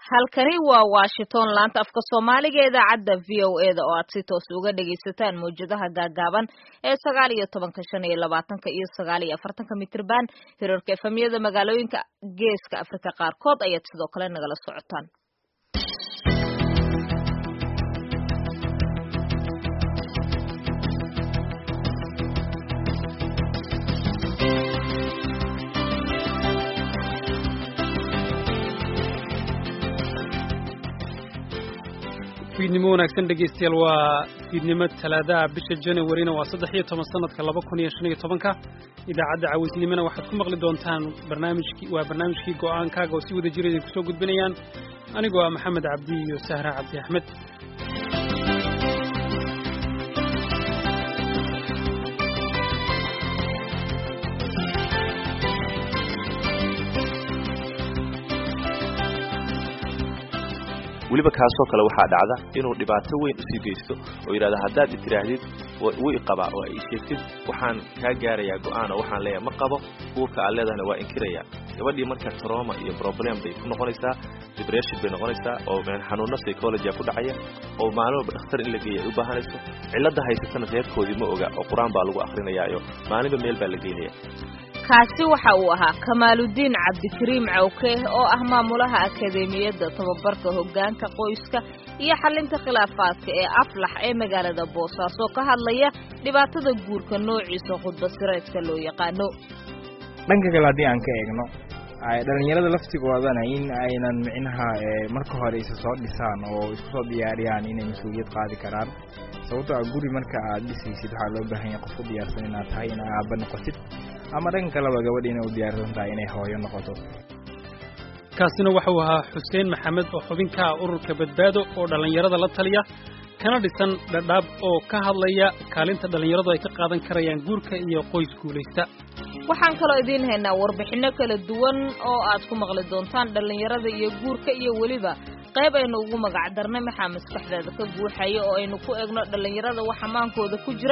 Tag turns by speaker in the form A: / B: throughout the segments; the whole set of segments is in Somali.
A: halkani waa washington laanta afka soomaaliga idaacadda v o e da oo aad si toos uga dhagaysataan mawjadaha gaagaaban ee sagaal iyo tobanka shan iyo labaatanka iyo sagaal iyo afartanka mitrban hirarka efamiyada magaalooyinka geeska afrika qaarkood ayaad sidoo kale nagala socotaan
B: fiidnimo wanaagsan dhegaystayaal waa fiidnimo talaadaha bisha januarina waa saddex iyo toban sanadka laba kun iyo shan iyo tobanka idaacadda cawaysnimona waxaad ku maqli doontaan barnaamijkii waa barnaamijkii go'aankaaga oo si wada jira idin kusoo gudbinayaan anigoo ah maxamed cabdi iyo sahra cabdi axmed
C: weliba kaasoo kale waxaa dhacda inuu dhibaato weyn usii geysto oo yidhahda haddaad itiraahdid wuu iqabaa oo ay sheegtid waxaan kaa gaarayaa go'aan oo waxaan leeyahay ma qabo uurka aad leedahana waa inkiraya gabadhii marka troma iyo problem bay ku noqonaysaa dibression bay noqonaysaa oo xanuuno psychologia ku dhacaya oo maalin walba dhakhtar in la geeya ay u baahanayso cilladda haysatana reerkoodii ma oga oo qur-aan baa lagu akrinayaayo maalinba meel baa la geynaya
A: kaasi waxa uu ahaa kamaaludiin cabdikariim cawke oo ah maamulaha akadeemiyadda tababarka hoggaanka qoyska iyo xalinta khilaafaadka ee aflax ee magaalada boosaaso ka hadlaya dhibaatada guurka noociisa khudbasireedka loo yaqaano
D: dhanka kale haddii aan ka eegno dhalinyarada laftigoodana in aynan micnaha marka hore isa soo dhisaan oo isku soo diyaariyaan inay mas-uuliyad qaadi karaan sababtoo a guri marka aad dhisaysid waxaa loo baahan yahay qof u diyaarsan inaad tahay in aaba noqotid ama dhanka kaleba gabadha inay u diyaarsan tahay inay hooyo noqoto
B: kaasina waxau ahaa xuseen maxamed oo xubin ka ah ururka badbaado oo dhallinyarada la taliya kana dhisan dhadhaab oo ka hadlaya kaalinta dhallinyaradu ay ka qaadan karayaan guurka iyo qoys guulaysta
A: waxaan kaloo idiin haynaa warbixinno kala duwan oo aad ku maqli doontaan dhallinyarada iyo guurka iyo weliba qayb aynu ugu magac darnay maxaa maskaxdeeda ka guuxaya oo aynu ku egno dhallinyarada wax amaankooda ku jira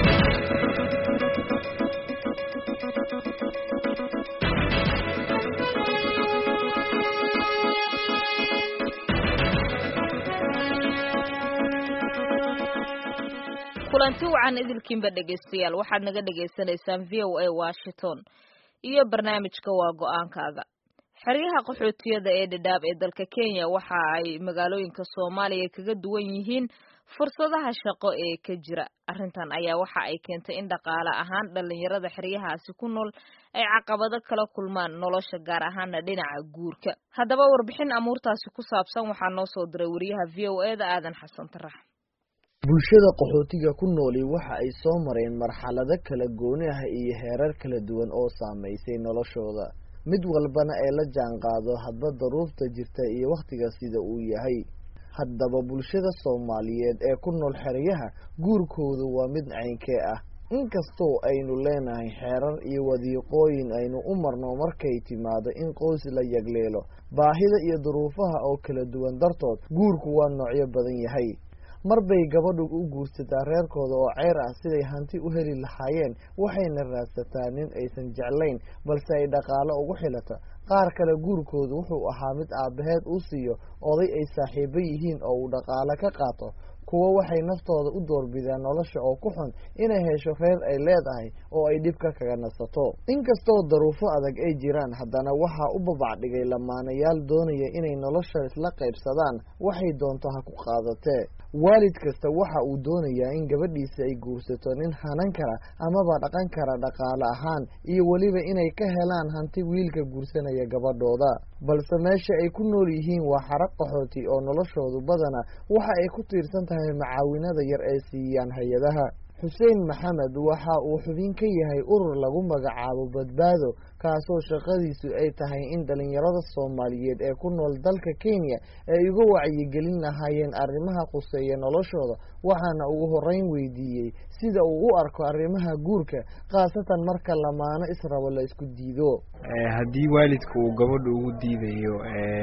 A: kulanti wacan idilkiinba dhegaystayaal waxaad naga dhagaysanaysaan v o a washington iyo barnaamijka waa go-aankaaga xeryaha qaxootiyada ee dhadhaab ee dalka kenya waxa ay magaalooyinka soomaaliya kaga duwan yihiin fursadaha shaqo ee ka jira arrintan ayaa waxa ay keentay in dhaqaale ahaan dhallinyarada xeryahaasi ku nool ay caqabado kala kulmaan nolosha gaar ahaana dhinaca guurka haddaba warbixin amuurtaasi ku saabsan waxaa noo soo diray wariyaha v o e da aadan xasan tarax
E: bulshada qaxootiga ku nooli waxa ay soo mareen marxalado kala gooni ah iyo heerar kala duwan oo saamaysay noloshooda mid walbana ee la jaan qaado hadba daruurta jirta iyo wakhtiga sida uu yahay haddaba bulshada soomaaliyeed ee ku nool xeryaha guurkoodu waa mid caynkee ah inkastoo aynu leenahay xeerar iyo wadiiqooyin aynu u marno markay timaado in qoys la yagleelo baahida iyo duruufaha oo kala duwan dartood guurku waa noocyo badan yahay mar bay gabadhu u guursataa reerkooda oo ceyr ah siday hanti u heli lahaayeen waxayna raadsataa nin aysan jeclayn balse ay dhaqaalo ugu xilata qaar kale guurkoodu wuxuu ahaa mid aabbaheed uu siiyo oday ay saaxiibo yihiin oo uu dhaqaalo ka qaato kuwo waxay naftooda u doorbidaan nolosha oo ku xun inay hesho reer ay leedahay oo ay dhibka kaga nasato inkastoo daruufo adag ay jiraan haddana waxaa u babacdhigay lamaanayaal doonaya inay nolosha isla qaybsadaan waxay doonto ha ku qaadatee waalid kasta waxa uu doonayaa in gabadhiisa ay guursato nin hanan kara amaba dhaqan kara dhaqaale ahaan iyo weliba inay ka helaan hanti wiilka guursanaya gabadhooda balse meesha ay ku nool yihiin waa xarag qaxooti oo noloshoodu badana waxa ay ku tiirsan tahay macaawinada yar ee siiyaan hay-adaha xuseen maxamed waxa uu xubin ka yahay urur lagu magacaabo badbaado kaasoo shaqadiisu ay tahay in dhalinyarada soomaaliyeed ee ku nool dalka kenya ay uga wacyigelin lahaayeen arrimaha quseeya noloshooda waxaana ugu horeyn weydiiyey sida uu u arko arrimaha guurka khaasatan marka lamaano israbo la isku diido
D: haddii waalidka uu gabadha ugu diidayo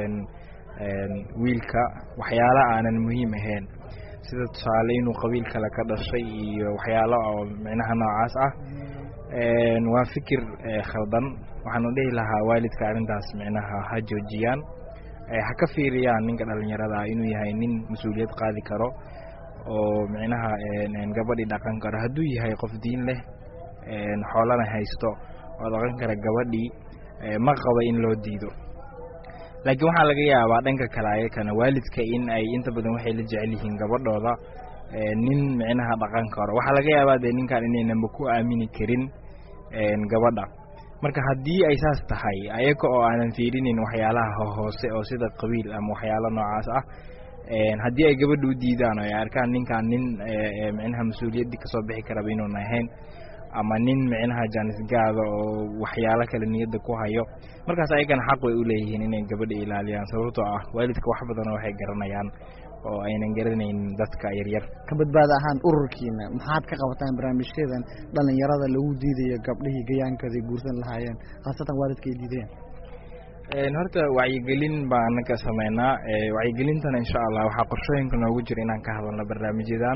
D: wiilka waxyaala aanan muhiim ahayn sida tusaale inuu qabiil kale ka dhashay iyo waxyaalo oo micnaha noocaas ah waa fikir khaldan waxaana dhihi lahaa waalidka arrintaas micnaha ha joojiyaan ha ka fiiriyaan ninka dhalinyarada ah inuu yahay nin mas-uuliyad qaadi karo oo micnaha gabadhii dhaqan karo hadduu yahay qof diin leh xoolana haysto oo dhaqan kara gabadhii ma qaba in loo diido laakiin waxaa laga yaabaa dhanka kale ayakana waalidka in ay inta badan waxay la jecel yihiin gabadhooda nin micnaha dhaqan karo waxaa laga yaabaa dee ninkan inaynanba ku aamini karin gabadha marka haddii ay saas tahay ayaga oo aanan fiirinin waxyaalaha hoose oo sida qabiil ama waxyaalo noocaas ah haddii ay gabadha u diidaan oo ay arkaan ninkan nin micnaha mas-uuliyaddii kasoo bixi karaba inuun ahayn ama nin micnaha jaanisgaada oo waxyaalo kale niyadda ku hayo markaas ayagana xaq way u leeyihiin inay gabadha ilaaliyaan sababtoo ah waalidka wax badanoo waxay garanayaan oo aynan garanaynin dadka yaryar
F: ka badbaada ahaan ururkiina maxaad ka qabataan barnaamijyadan dhalinyarada lagu diidayo gabdhihii gayaankooday guursan lahaayeen khaasatan waalidka ay diidayaan
D: horta wacyigelin baan ka sameynaa wacyigelintana insha allah waxaa qorshooyinka noogu jira inaan ka hadalno barnaamijyadan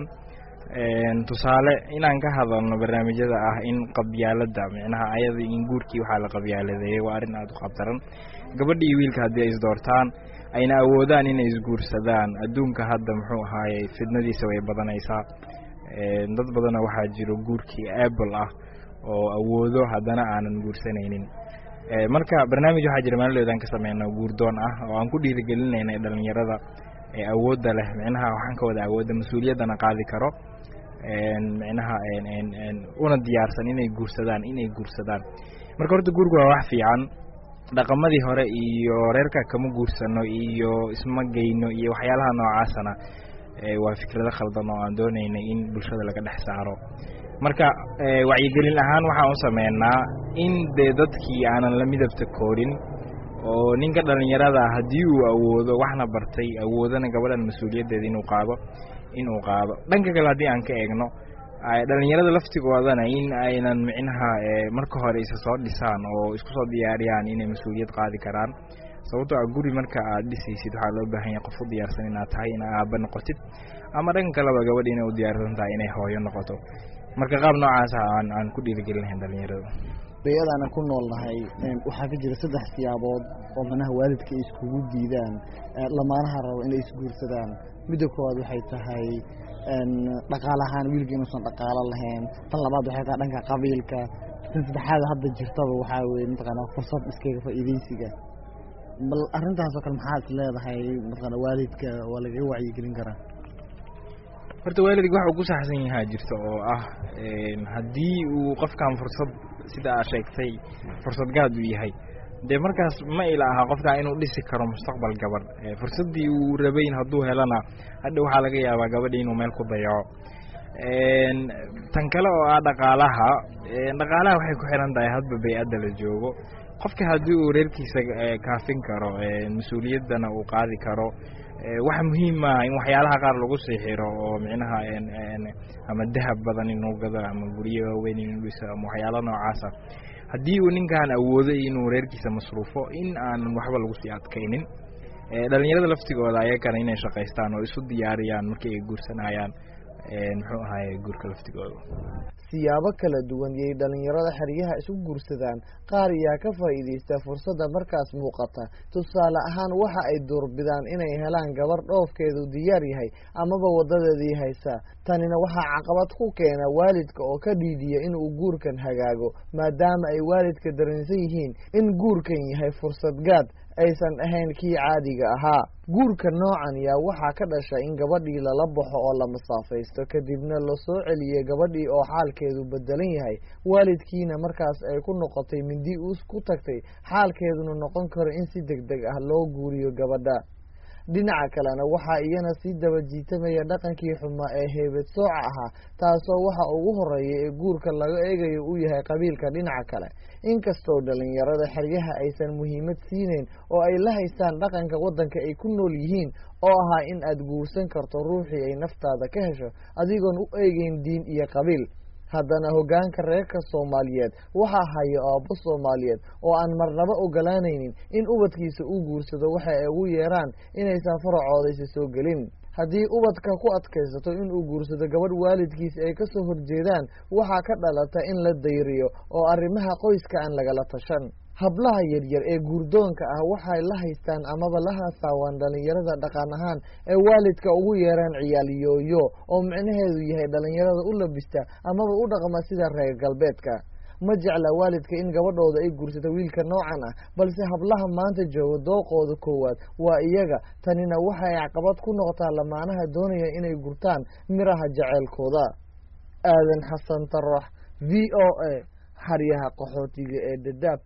D: tusaale inaan ka hadalno barnaamijyada ah in qabyaalada micnaha ayada in guurkii waxaa la qabyaaladeeyey waa arrin aada u qabtaran gabadha iyo wiilka haddii ay isdoortaan ayna awoodaan inay isguursadaan adduunka hadda muxuu ahaayey fidnadiisa way badanaysaa dad badana waxaa jiro guurkii apple ah oo awoodo haddana aanan guursanaynin marka barnaamij waxaa jira maalidoodan ka sameyna guurdoon ah oo aan ku dhiirigelinayna dhalinyarada awoodda leh micnaha waxaan ka wada awoodda mas-uuliyaddana qaadi karo micnaha una diyaarsan inay guursadaan inay guursadaan marka horta guurku waa wax fiican dhaqamadii hore iyo reerka kama guursano iyo isma geyno iyo waxyaalaha noocaasana waa fikrado khaldan oo aan doonaynay in bulshada laga dhex saaro marka wacyigelin ahaan waxaan u sameynaa in dee dadkii aanan la midabta koorin oo ninka dhalinyarada haddii uu awoodo waxna bartay awoodana gabadhan mas-uuliyaddeeda inuu qaado inuu qaado dhanka kale haddii aan ka eegno dhalinyarada laftigoodana in aynan micnaha marka hore isa soo dhisaan oo isku soo diyaariyaan inay mas-uuliyad qaadi karaan sababtoo ah guri marka aad dhisaysid waxaa loo baahan yahay qof u diyaarsan inaad tahay ina aaba noqotid ama dhanka kaleba gabadha inay u diyaarsan tahay inay hooyo noqoto marka qaab noocaasa aan aan ku dhiirigelinahayn dhalinyarada
F: bayadaana ku nool nahay waxaa ka jira saddex siyaabood oo manaha waalidka ay iskugu diidaan lamaanaha rabo inay isguursadaan midda koowaad waxay tahay dhaqaale ahaan wiilka inuusan dhaqaalo lahayn tan labaad waxay tahay dhanka qabiilka tan saddexaad hadda jirtaba waxaa weye mataqaana fursad iskaga faa'iidaysiga bal arrintaas oo kale maxaa is leedahay mataqaana waalidka waa lagaga wacyigelin karaa
D: horta waalidka waxa uu ku saxsan yahaa jirta oo ah haddii uu qofkan fursad sida aad sheegtay fursad gaad uu yahay dee markaas ma ila aha qofkan inuu dhisi karo mustaqbal gabadh fursaddii uu rabayn hadduu helana hadha waxaa laga yaabaa gabadhi inuu meel ku dayaco tan kale oo ah dhaqaalaha dhaqaalaha waxay ku xiran tahay hadba bay-adda la joogo qofka haddii uu reerkiisa kaafin karo mas-uuliyaddana uu qaadi karo waxa muhiim maaha in waxyaalaha qaar lagu sii xiro oo micnaha ama dahab badan inuu gado ama guryo waaweyn inuu dhiso ama waxyaala noocaasa haddii uu ninkan awooday inuu reerkiisa masruufo in aanan waxba lagu sii adkaynin dhalinyarada laftigooda ayakana inay shaqaystaan oo isu diyaariyaan markii ay guursanayaan muxuu ahaye guurka laftigooda
E: siyaabo kala duwan yay dhalinyarada xeryaha isu guursadaan qaar yaa ka faa'iidaysta fursadda markaas muuqata tusaale ahaan waxa ay doorbidaan inay helaan gabar dhoofkeedu diyaar yahay amaba wadadeedii haysa tanina waxaa caqabad ku keena waalidka oo ka dhiidiya inuu guurkan hagaago maadaama ay waalidka dareensan yihiin in guurkan yahay fursad gaad aysan ahayn kii caadiga ahaa guurka noocan yaa waxaa ka dhasha in gabadhii lala baxo oo la masaafaysto kadibna lasoo celiyo gabadhii oo xaalkeedu bedelan yahay waalidkiina markaas ay ku noqotay mindi uus ku tagtay xaalkeeduna noqon karo in si deg deg ah loo guuriyo gabadha dhinaca kalena waxaa iyana sii daba jiitamaya dhaqankii xumaa ee heebed sooca ahaa taasoo waxa ugu horeeya ee guurka laga eegayo uu yahay qabiilka dhinaca kale inkastoo dhalinyarada xeryaha aysan muhiimad siinayn oo ay la haystaan dhaqanka waddanka ay ku nool yihiin oo ahaa in aad guursan karto ruuxii ay naftaada ka hesho adigoon u eegeyn diin iyo qabiil haddana hoggaanka reerka soomaaliyeed waxaa haya aabbo soomaaliyeed oo aan marnaba ogolaanaynin in ubadkiisa uu guursado waxa ay ugu yeeraan inaysan faracoodaysa soo gelin haddii ubadka ku adkaysato inuu guursado gabadh waalidkiisa ay kasoo horjeedaan waxaa ka dhalata in la dayriyo oo arrimaha qoyska aan lagala tashan hablaha yaryar ee guurdoonka ah waxay la haystaan amaba la haasaawaan dhallinyarada dhaqan ahaan ee waalidka ugu yeeraan ciyaal yooyo oo micnaheedu yahay dhallinyarada u labista amaba u dhaqma sida reer galbeedka ma jecla waalidka in gabadhooda ay guursato wiilka noocan ah balse hablaha maanta jooga dooqooda koowaad waa iyaga tanina waxay caqabad ku noqotaa lamaanaha doonaya inay gurtaan miraha jaceylkooda aadan xasan tarax v o a xaryaha qaxootiga ee dadaab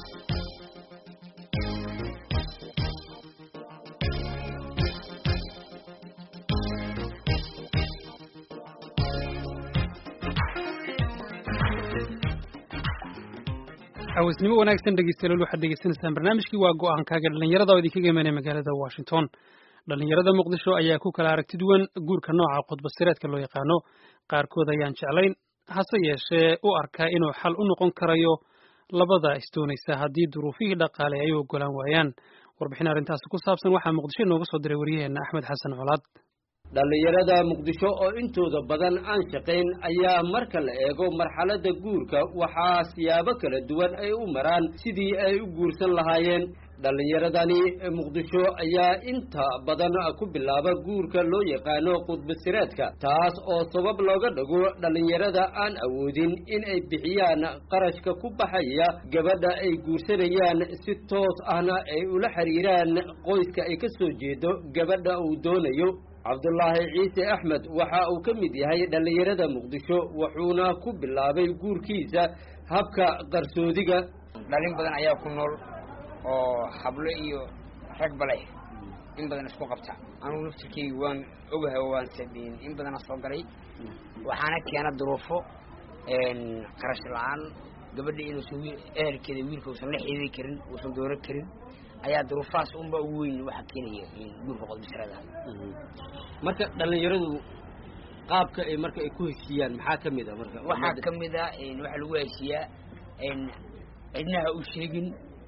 B: xawaisnimo wanaagsan dhegeystayaal waxaad degeysanaysaan barnaamijkii waa go-aankaaga dhallinyarada oo idinkaga imanaya magaalada washington dhallinyarada muqdisho ayaa ku kala aragti duwan guurka nooca khudbasireedka loo yaqaano qaarkood ayaan jeclayn hase yeeshee u arkaa inuu xal u noqon karayo labada isdoonaysa haddii duruufihii dhaqaale ay u ogolaan waayaan warbixin arrintaasi ku saabsan waxaa muqdisho inooga soo diray waryaheena axmed xasan colaad
G: dhallinyarada muqdisho oo intooda badan aan shaqayn ayaa marka la eego marxaladda guurka waxaa siyaabo kala duwan ay u maraan sidii ay u guursan lahaayeen dhallinyaradani muqdisho ayaa inta badan ku bilaaba guurka loo yaqaano khudbasireedka taas oo sabab looga dhigo dhallinyarada aan awoodin in ay bixiyaan qarashka ku baxaya gabadha ay guursanayaan si toos ahna ay ula xiriiraan qoyska ay ka soo jeedo gabadha uu doonayo cabdulaahi ciise axmed waxa uu ka mid yahay dhallinyarada muqdisho wuxuuna ku bilaabay guurkiisa habka qarsoodiga
H: dhalin badan ayaa ku nool oo hablo iyo ragba leh in badan isku qabta anugu naftirkeyga waan ogahay oo waan sameyn in badana soo galay waxaana keena duruufo qarash la-aan gabadha inuusan ehelkeeda wiilka uusan la xididi karin uusan dooro karin ayaa duruufahaas unba ugu weyn waxaa keenaya guurka qodbisrada
G: marka dhallinyaradu qaabka ay marka ay ku heshiiyaan maxaa ka mid a marka
H: waxaa ka mid a waxaa lagu heshiiyaa cidnaha u sheegin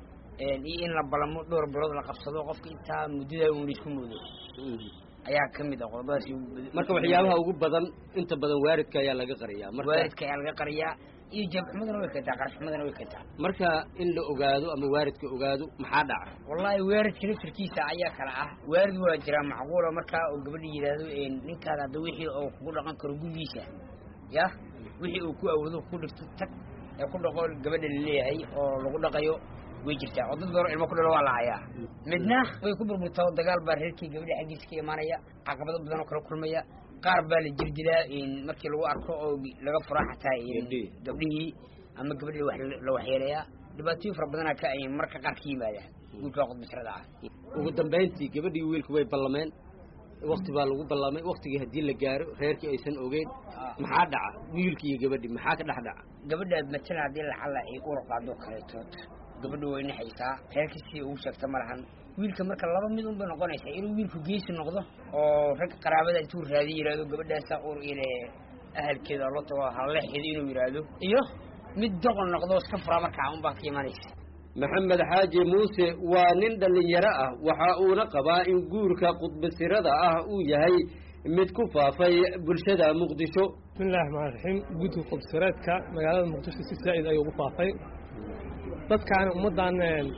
H: iyo in la balamo dhowr bilood la qabsado qofka intaa muddada un laisku moodo ayaa ka mid a qodobadaas
G: marka waxyaabaha ugu badan inta badan waaridka ayaa laga qariyaa marka
H: waaridka ayaa laga qariyaa iyo jeebxumadana way keentaa qarashxumadana way keentaa
G: marka in la ogaado ama waaridka ogaado maxaa dhaca
H: wallaahi waaridka laftirkiisa ayaa kala ah waarid waa jiraa macquula markaa oo gabadha yidhaahdo ninkaada hadda wixii oo kugu dhaqan karo gurigiisa ya wixii uu ku awoodo ku dhigto tag ee ku dhaqo gabadha laleeyahay oo lagu dhaqayo way jirtaa oo dad badan ilmo ku dhalo waa la hayaa midna way ku burburtaa oo dagaal baa reerkii gabadha xaggiisa ka imaanaya caqabado badan oo kala kulmaya qaar baa la jirdilaa markii lagu arko oo laga furaa xataa gabdhihii ama gabadhii wax la waxyeelayaa dhibaatooyin fara badanaa ka ay marka qaar ka yimaadaan guurka qodbisrada ah
G: ugu dambayntii gabadhii wiilku way ballameen wakti baa lagu ballamay waktigii haddii la gaaro reerkii aysan ogeyn maxaa dhaca wiilki iyo gabadhii maxaa ka dhex dhaca
H: gabadha matala haddii lacala ay ura qaado kaleetood gabadha way naxaysaa reerkii sidii ugu sheegta ma lahan wiilka marka laba mid unbay noqonaysaa inuu wiilku geesi noqdo oo rag qaraabada intuu raadiy yidhahdo gabadhaasa ur ile ahalkeeda lo tago halleexeeda inuu yidhaahdo iyo mid doqon noqdo iska furaa markaa unbaa ka imanaysa
G: maxamed xaaji muuse waa nin dhallinyaro ah waxa uuna qabaa in guurka khudbasirada ah uu yahay mid ku faafay bulshada muqdisho
I: bismillahi raxmaan raxiim guudka khudbasireedka magaalada muqdisho si saa'id ayuu ugu faafay dadkaani ummaddan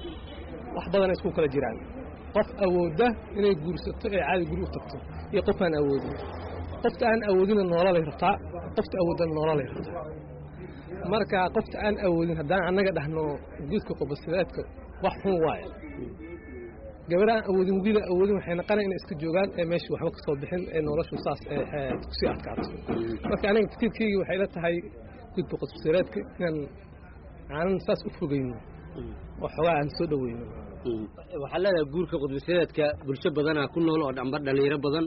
I: wax badana isku kala jiraan qof awoodda inay guursato ee caadi guri u tagto iyo qof aan awoodin qofta aan awoodina noololay rabtaa qofta awoodana noololay rabtaa marka qofta aan awoodin haddaan annaga dhahno guudka khudbasireedka wax xun waaye gabadha aan awoodin wiila awoodin waxay naqanay inay iska joogaan ee meesha waxba ka soo bixin ee noloshu saas kusii adkaato marka aniga fikirkeygi waxay la tahay gudka khudbasireedka inaan aanan saas u fogeyno oo xoogaa aan soo dhaweyno
G: waxaa leedahay guurka khudbasireedka bulsho badanaa ku nool oo dhamba dhalinyaro badan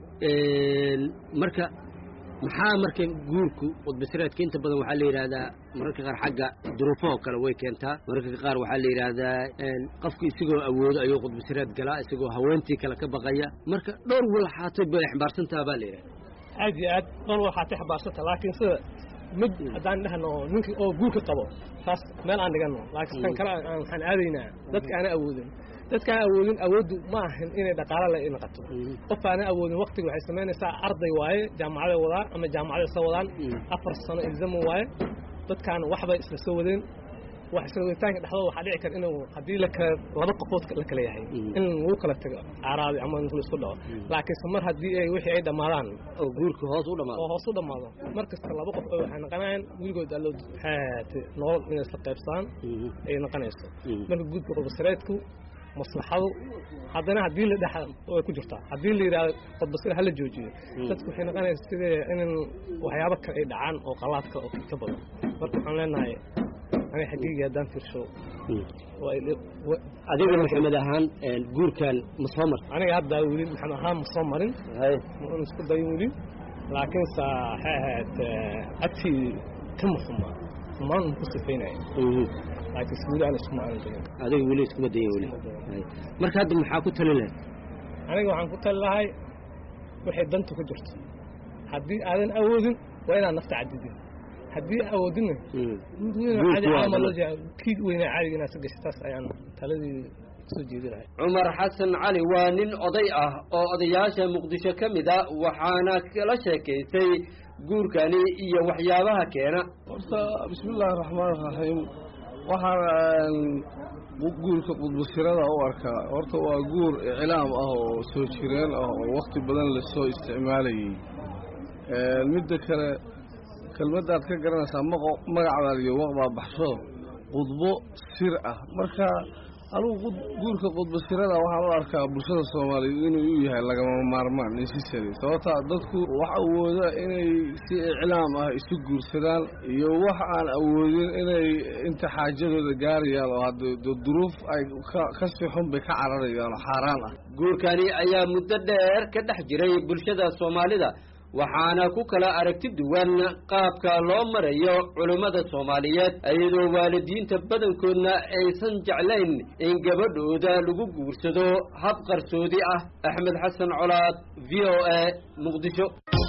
G: marka maxaa marka guurku khudbasireedka inta badan waxaa la yidhaahdaa mararka qaar xagga duruufahoo kale way keentaa mararka qaar waxaa la yidhaahdaa qofku isagoo awoodo ayuu khudbasireed galaa isagoo haweentii kale ka baqaya marka dhowr walxaatay bay xambaarsantaha baa la yidhahda
I: aad iyo aad dhowr walxaatay xambaarsanta laakiin sida mid haddaan dhahno ninka oo guurka qabo taas meel aan dhigano laakiin tan kale waxaan aadaynaa dadka aana awoodin dadka aan awoodin awooddu ma ahan inay dhaqaalo la noqoto qof aana awoodin waktiga waxay samaynaysaa arday waaye jaamacaday wadaan ama jaamacaday soo wadaan afar sano ilzamo waaye dadkaan waxbay isla soo wadeen wax isawiritaanka dhexdooda waxaa dhici kara inuu haddii lakala laba qofood la kala yahay in lagu kala tago caraadi ama la isku dhaco laakiinse mar haddii ay wixii ay dhammaadaan
G: oo guurka hoos u dhamaado
I: oo hoos u dhammaado mar kasta laba qof oo waxay noqonayaan weligood allo haate nolol inay isla qaybsadaan ay noqonayso marka guudka qodbasareedku maslaxadu haddana haddii la dhexa way ku jirtaa haddii la yidhahdo qodbasare hala joojiyo dadku waxay noqonaysa sidee in waxyaabo kale ay dhacaan oo qalaad kale oo ka badan marka waxaan leenahay aniga xaqiiqii haddaan fiirsho
G: adiga maxamed ahaan guurkan ma soo marta
I: aniga hadda weli maxamed ahaan ma soo marin ma isku dayin weli laakiinse waxay ahayd agtii kama xuma xumaan ku sifaynaya laakiinse weli aan iskuma aanan dayin
G: adiga weli iskuma dayin weli marka hadda maxaa ku tali lahayd
I: aniga waxaan ku tali lahay waxay danta ku jirto haddii aadan awoodin waa inaad nafta cadidin haddii awoodina kii weynaa caadiga inaad ka gashay taas ayaan taladii soo jeedi lahay
G: cumar xasan cali waa nin oday ah oo odayaasha muqdisho ka mid a waxaana kala sheekaystay guurkani iyo waxyaabaha keena
J: horta bismiillaahi raxmaan raxiim waxaan guurka qudbusirada u arkaa horta waa guur iclaam ah oo soo jireen ah oo wakti badan lasoo isticmaalayay midda kale kelmaddaad ka garanaysaa maqo magacdaad iyo waqbaa baxsho qudbo sir ah marka anugu guurka qudbo sirada waxaan u arkaa bulshada soomaaliyeed inuu u yahay lagama maarmaan necessary sababtaa dadku wax awooda inay si iclaam ah isu guursadaan iyo wax aan awoodin inay inta xaajadooda gaarayaan oo hadda duruuf ay ka sii xun bay ka cararayaan oo xaaraan ah
G: guurkani ayaa muddo dheer ka dhex jiray bulshada soomaalida waxaana ku kala aragti duwan qaabka loo marayo culummada soomaaliyeed iyadoo waalidiinta badankoodna aysan jeclayn in gabadhooda lagu guursado hab qarsoodi ah axmed xasan colaad v o a muqdisho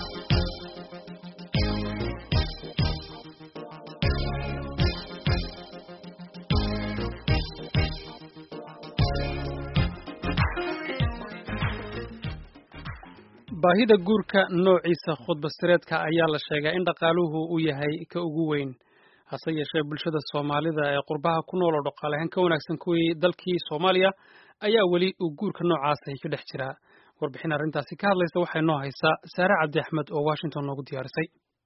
B: baahida guurka noociisa khudbasireedka ayaa la sheegaa in dhaqaaluhu uu yahay ka ugu weyn hase yeeshee bulshada soomaalida ee qurbaha ku nool oo dhaqaalehaan ka wanaagsan kuwii dalkii soomaaliya ayaa weli uu guurka noocaasa ka dhex jiraa warbixin arrintaasi ka hadlaysa waxay noo haysaa saare cabdi axmed oo washington noogu diyaarisay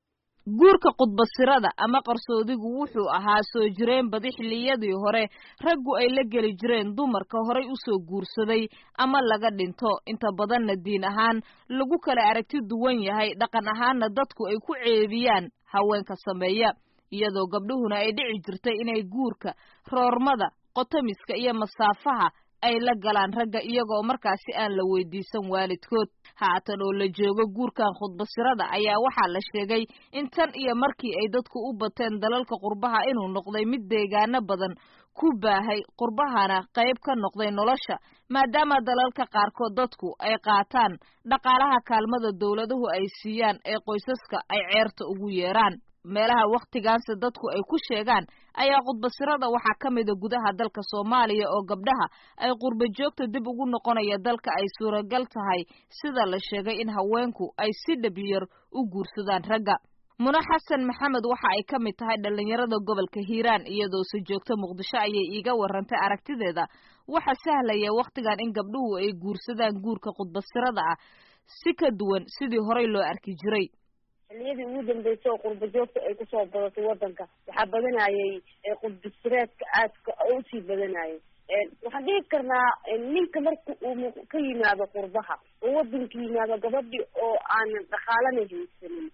A: guurka qudbasirada ama qarsoodigu wuxuu ahaa soo jireen badi xilliyadii hore raggu ay la geli jireen dumarka horay usoo guursaday ama laga dhinto inta badanna diin ahaan lagu kala aragti duwan yahay dhaqan ahaanna dadku ay ku ceebiyaan haweenka sameeya iyadoo gabdhuhuna ay dhici jirtay inay guurka roormada qotamiska iyo masaafaha ay la galaan ragga iyagoo markaasi aan la weydiisan waalidkood haatan oo la joogo guurkan khudbasirada ayaa waxaa la sheegay in tan iyo markii ay dadku u bateen dalalka qurbaha inuu noqday mid deegaano badan ku baahay qurbahana qayb ka noqday nolosha maadaama dalalka qaarkood dadku ay qaataan dhaqaalaha kaalmada dowladuhu ay siiyaan ee qoysaska ay ceerta ugu yeeraan meelaha wakhtigaanse dadku ay ku sheegaan ayaa khudbasirada waxaa ka mida gudaha dalka soomaaliya oo gabdhaha ay qurba joogta dib ugu noqonaya dalka ay suuragal tahay sida la sheegay in haweenku ay si dhabyar u guursadaan ragga muna xasan maxamed waxa ay ka mid tahay dhallinyarada gobolka hiiraan iyadoose joogta muqdisho ayay iiga warantay aragtideeda waxa sahlaya wakhtigan in gabdhuhu ay guursadaan guurka khudbasirada ah si ka duwan sidii horey loo arki jiray
K: xilliyadii ugu dambeysay oo qurba joogta ay kusoo badatay wadanka waxaa badanayay qudbasireedka aadka oo usii badanayay waxaan dhihi karnaa ninka marka uu ka yimaado qurbaha oo wadanka yimaado gabadhi oo aanan dhaqaalana haysanin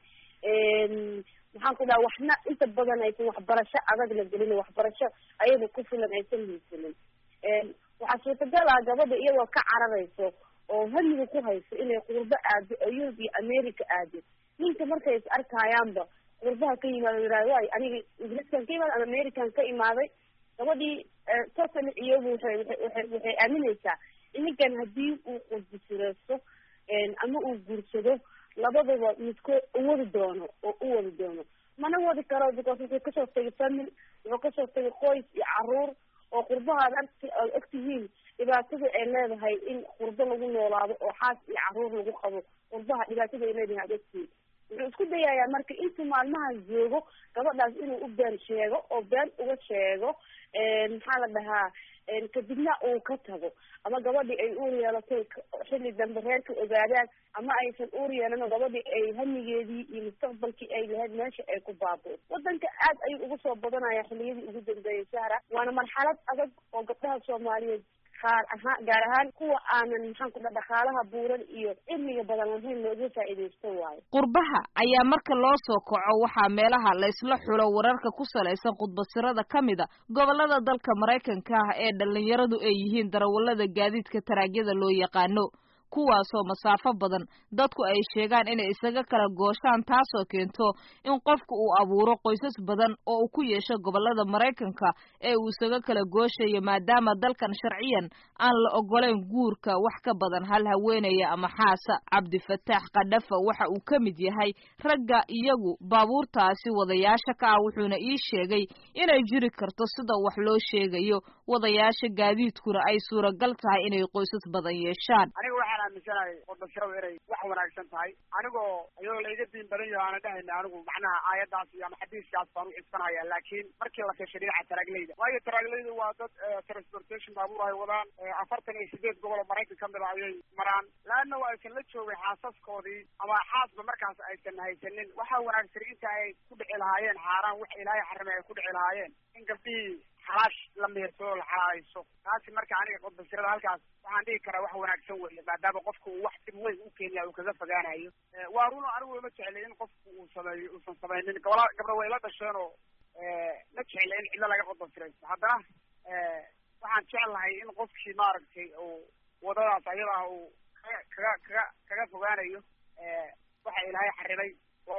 K: maxaan ku dhaha waxna inta badan aysan waxbarasho adag la gelin waxbarasho ayada ku filan aysan haysanin waxaa suurtagal ah gabadha iyadoo ka cararayso oo hamiga ku hayso inay qurbo aado oo yurub iyo america aado ninka markay is arkayaanba qurbaha ka yimaado yihahdo waay aniga ingiriiskan ka imaada ama american ka imaaday gabadhii totally iyagu waxay waxay waxay aaminaysaa in ninkan haddii uu qudbisireysto ama uu guursado labadaba midkood uwadi doono oo u wadi doono mana wadi karo because wuxuu kasoo tegay family wuxuu kasoo tegay qoys iyo caruur oo qurbaha ad agt ad ogtihiin dhibaatada ay leedahay in qurbo lagu noolaado oo xaas iyo caruur lagu qabo qurbaha dhibaatada ay leedahay ad ogtihiin wuxuu isku dayayaa marka intuu maalmahan joogo gabadhaas inuu u been sheego oo been uga sheego maxaa la dhahaa kadibna uu ka tago ama gabadhii ay uur yeelatay xilli dambe reerka ogaadaan ama aysan uur yeelan oo gabadhii ay hamigeedii iyo mustaqbalkii ay lahayd meesha ay ku baaboo wadanka aad ayuu ugu soo badanaya xilliyadii ugu dambeeyay sahra waana marxalad adag oo gabdhaha soomaaliyeed qaar ahaan gaar ahaan kuwa aanan maxaan ku dha dhaqaalaha buuran iyo cilmiga badan lahayn looga faa'iidaysto waayo
A: qurbaha ayaa marka loo soo kaco waxaa meelaha laysla xulo wararka ku salaysan khudbasirada ka mid a gobollada dalka maraykanka ah ee dhallinyaradu ay yihiin darawallada gaadiidka taraagyada loo yaqaano kuwaasoo masaafo badan dadku ay sheegaan inay isaga kala gooshaan taasoo keento in qofku uu abuuro qoysas badan oo uu ku yeesho gobollada maraykanka ee uu isaga kala gooshayo maadaama dalkan sharciyan aan la ogolayn guurka wax ka badan hal haweenaya ama xaasa cabdifataax kadhafa waxa uu ka mid yahay ragga iyagu baabuurtaasi wadayaasha ka ah wuxuuna ii sheegay inay jiri karto sida wax loo sheegayo wadayaasha gaadiidkuna ay suuragal tahay inay qoysas badan yeeshaan
L: waxaan aaminsanahay qodbashiradu inay wax wanaagsan tahay anigoo iyadoo laiga diin badan yaho aanan dhahayna anigu macnaha aayadaas iyo ama xadiiskaas baan u xisbanaya laakiin markii la kashay dhinaca taraaglayda waayo taraaglayda waa dad transportation baabuur ay wadaan afartan iyo sideed gobol oo maraykan kamid a ayay maraan laanna waa aysan la joogay xaasaskoodii ama xaasba markaas aysan haysanin waxaa wanaagsan inta ay ku dhici lahaayeen xaaraan wax ilaahay xarimay ay ku dhici lahaayeen in gabdhihii xalaash la meersado la xalaalayso taasi marka aniga qodbashirada halkaas waxaan dhihi karaa wax wanaagsan weeye maadaama qofku uu wax dib weyn u keenaya uu kaga fogaanayo waa runo anigu ima jeclay in qofku uu sameeyo uusan samaynin gabla gabdha way la dhasheen oo ma jecla in cidlo laga qodbashiraysto haddana waxaan jeclahay in qofkii maaragtay uu wadadaas ayada ah uu kaga kaga kaga kaga fogaanayo waxa ilaahay xarimay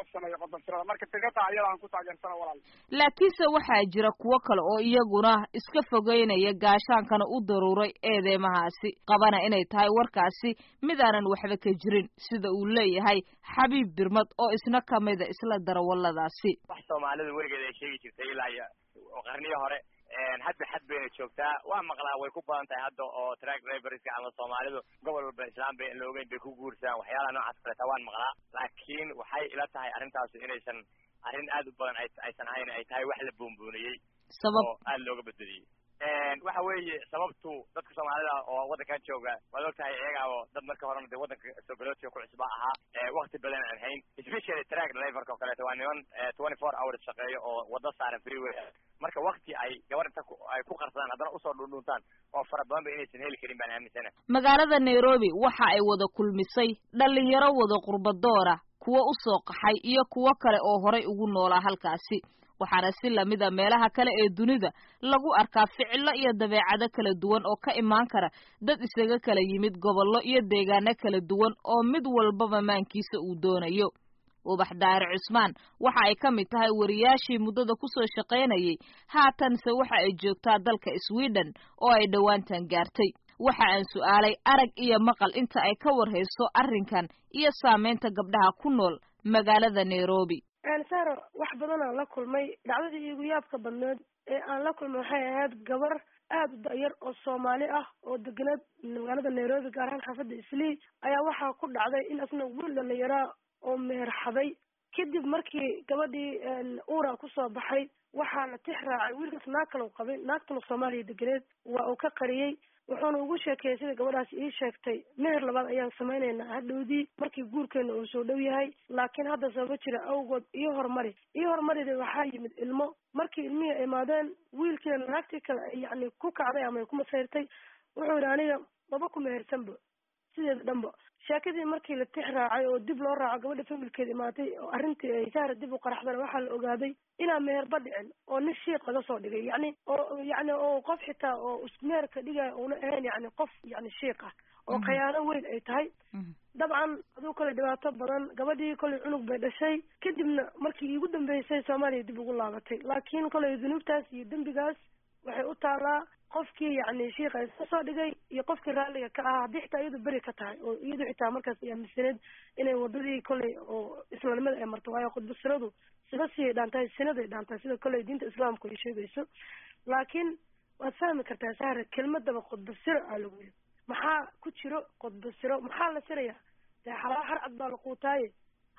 L: marka tigada ayada aan ku taageersana walaal
A: laakiinse waxaa jira kuwo kale oo iyaguna iska fogeynaya gaashaankana u daruuray eedeymahaasi qabana inay tahay warkaasi midaanan waxba ka jirin sida uu leeyahay xabiib birmad oo isna kamida isla darawalladaasi
M: wax soomaalida weligeed ay sheegi jirtay ilaa iyo qarniyo hore hadda xad bayna joogtaa waa maqlaa way ku badan tahay hadda oo track driverska ama soomaalidu gobol walba islaan bay la ogeyn bay ku guursadaan waxyaalaha noocaas kaleta waan maqlaa laakiin waxay ila tahay arrintaas inaysan arrin aad u badan aysan ahayn ay tahay wax la boonbooniyey
A: sabab
M: oo aad looga badbadiyey waxa weeye sababtu dadka soomaalida oo waddankan jooga waad og tahay iyagaabo dad marka horena dee waddanka sogolootiga ku cusba ahaa wakti badan aan hayn especially track driverka oo kaleeto waa niman twenty four hours shaqeeyo oo waddo saaran freeway marka wakti ay gabar inta ay ku qarsadaan haddana usoo dhundhuntaan oo fara badan ba inaysan heli karin baan aaminsana
A: magaalada nairobi waxa ay wada kulmisay dhalinyaro wada qurbadoora kuwo u soo qaxay iyo kuwo kale oo horay ugu noolaa halkaasi waxaana si lamida meelaha kale ee dunida lagu arkaa ficilo iyo dabeecado kala duwan oo ka imaan kara dad isaga kala yimid gobollo iyo deegaano kala duwan oo mid walbaba maankiisa uu doonayo ubax daare cusmaan waxa ay ka mid tahay wariyaashii muddada kusoo shaqaynayay haatanse waxa ay joogtaa dalka sweden oo ay dhowaantan gaartay waxa aan su'aalay arag iyo maqal inta ay ka warhayso arrinkan iyo saamaynta gabdhaha ku nool magaalada nairobi
N: saro wax badan aan la kulmay dhacdadii iigu yaabka badneed ee aan la kulmay waxay ahayd gabar aada u da-yar oo soomaali ah oo degeneed magaalada nairobi gaar ahaan xaafadda islii ayaa waxaa ku dhacday in asna wiil dhalinyaraa oo meherxaday kadib markii gabadhii uura kusoo baxay waxaa la tix raacay wiilkaas naag kale u qabay naagtuna soomaaliya degeneed waa uu ka qariyey wuxuuna ugu sheekeeyey sida gabadhaas ii sheegtay meher labaad ayaan samaynaynaa hadhowdii markii guurkeena uu soo dhow yahay laakiin hadda sababa jira awgood iyo horumari iyo horumarida waxaa yimid ilmo markii ilmihii ay imaadeen wiilkiina naagtii kale ay yacni ku kacday ama ay ku masayrtay wuxuu yidhi aniga maba ku mehersanba sideeda dhanba sheekadii markii la tix raacay oo dib loo raaco gabadha familkeeda imaatay oo arrintii ay sahra dib u qaraxdana waxaa la ogaaday inaan meherba dhicin oo nin shiiq laga soo dhigay yacni oo yacni oo qof xitaa oo meherka dhigaya una ahayn yacni qof yacni shiiq ah oo khayaano weyn ay tahay dabcan aduu kale dhibaato badan gabadhii kolay cunug bay dhashay kadibna markii iigu dambeysay soomaaliya dib ugu laabatay laakiin kolay dunuubtaas iyo dembigaas waxay u taalaa qofkii yacni shiika iska soo dhigay iyo qofkii raalliga ka ahaa haddii xitaa iyadu beri ka tahay oo iyadu xitaa markaas ay aaminsaneed inay wadadii kolay oo islaamnimada ay marto waayo khudbasiradu sida siyay dhaantahay sinaday dhaantahay sida kolay diinta islaamku ay sheegayso laakiin waad fahmi kartaa sahra kelmadaba khudbasiro aa lagu yiri maxaa ku jiro khudbasiro maxaa la sirayaa dee xalaalo harcad baa la quutaaye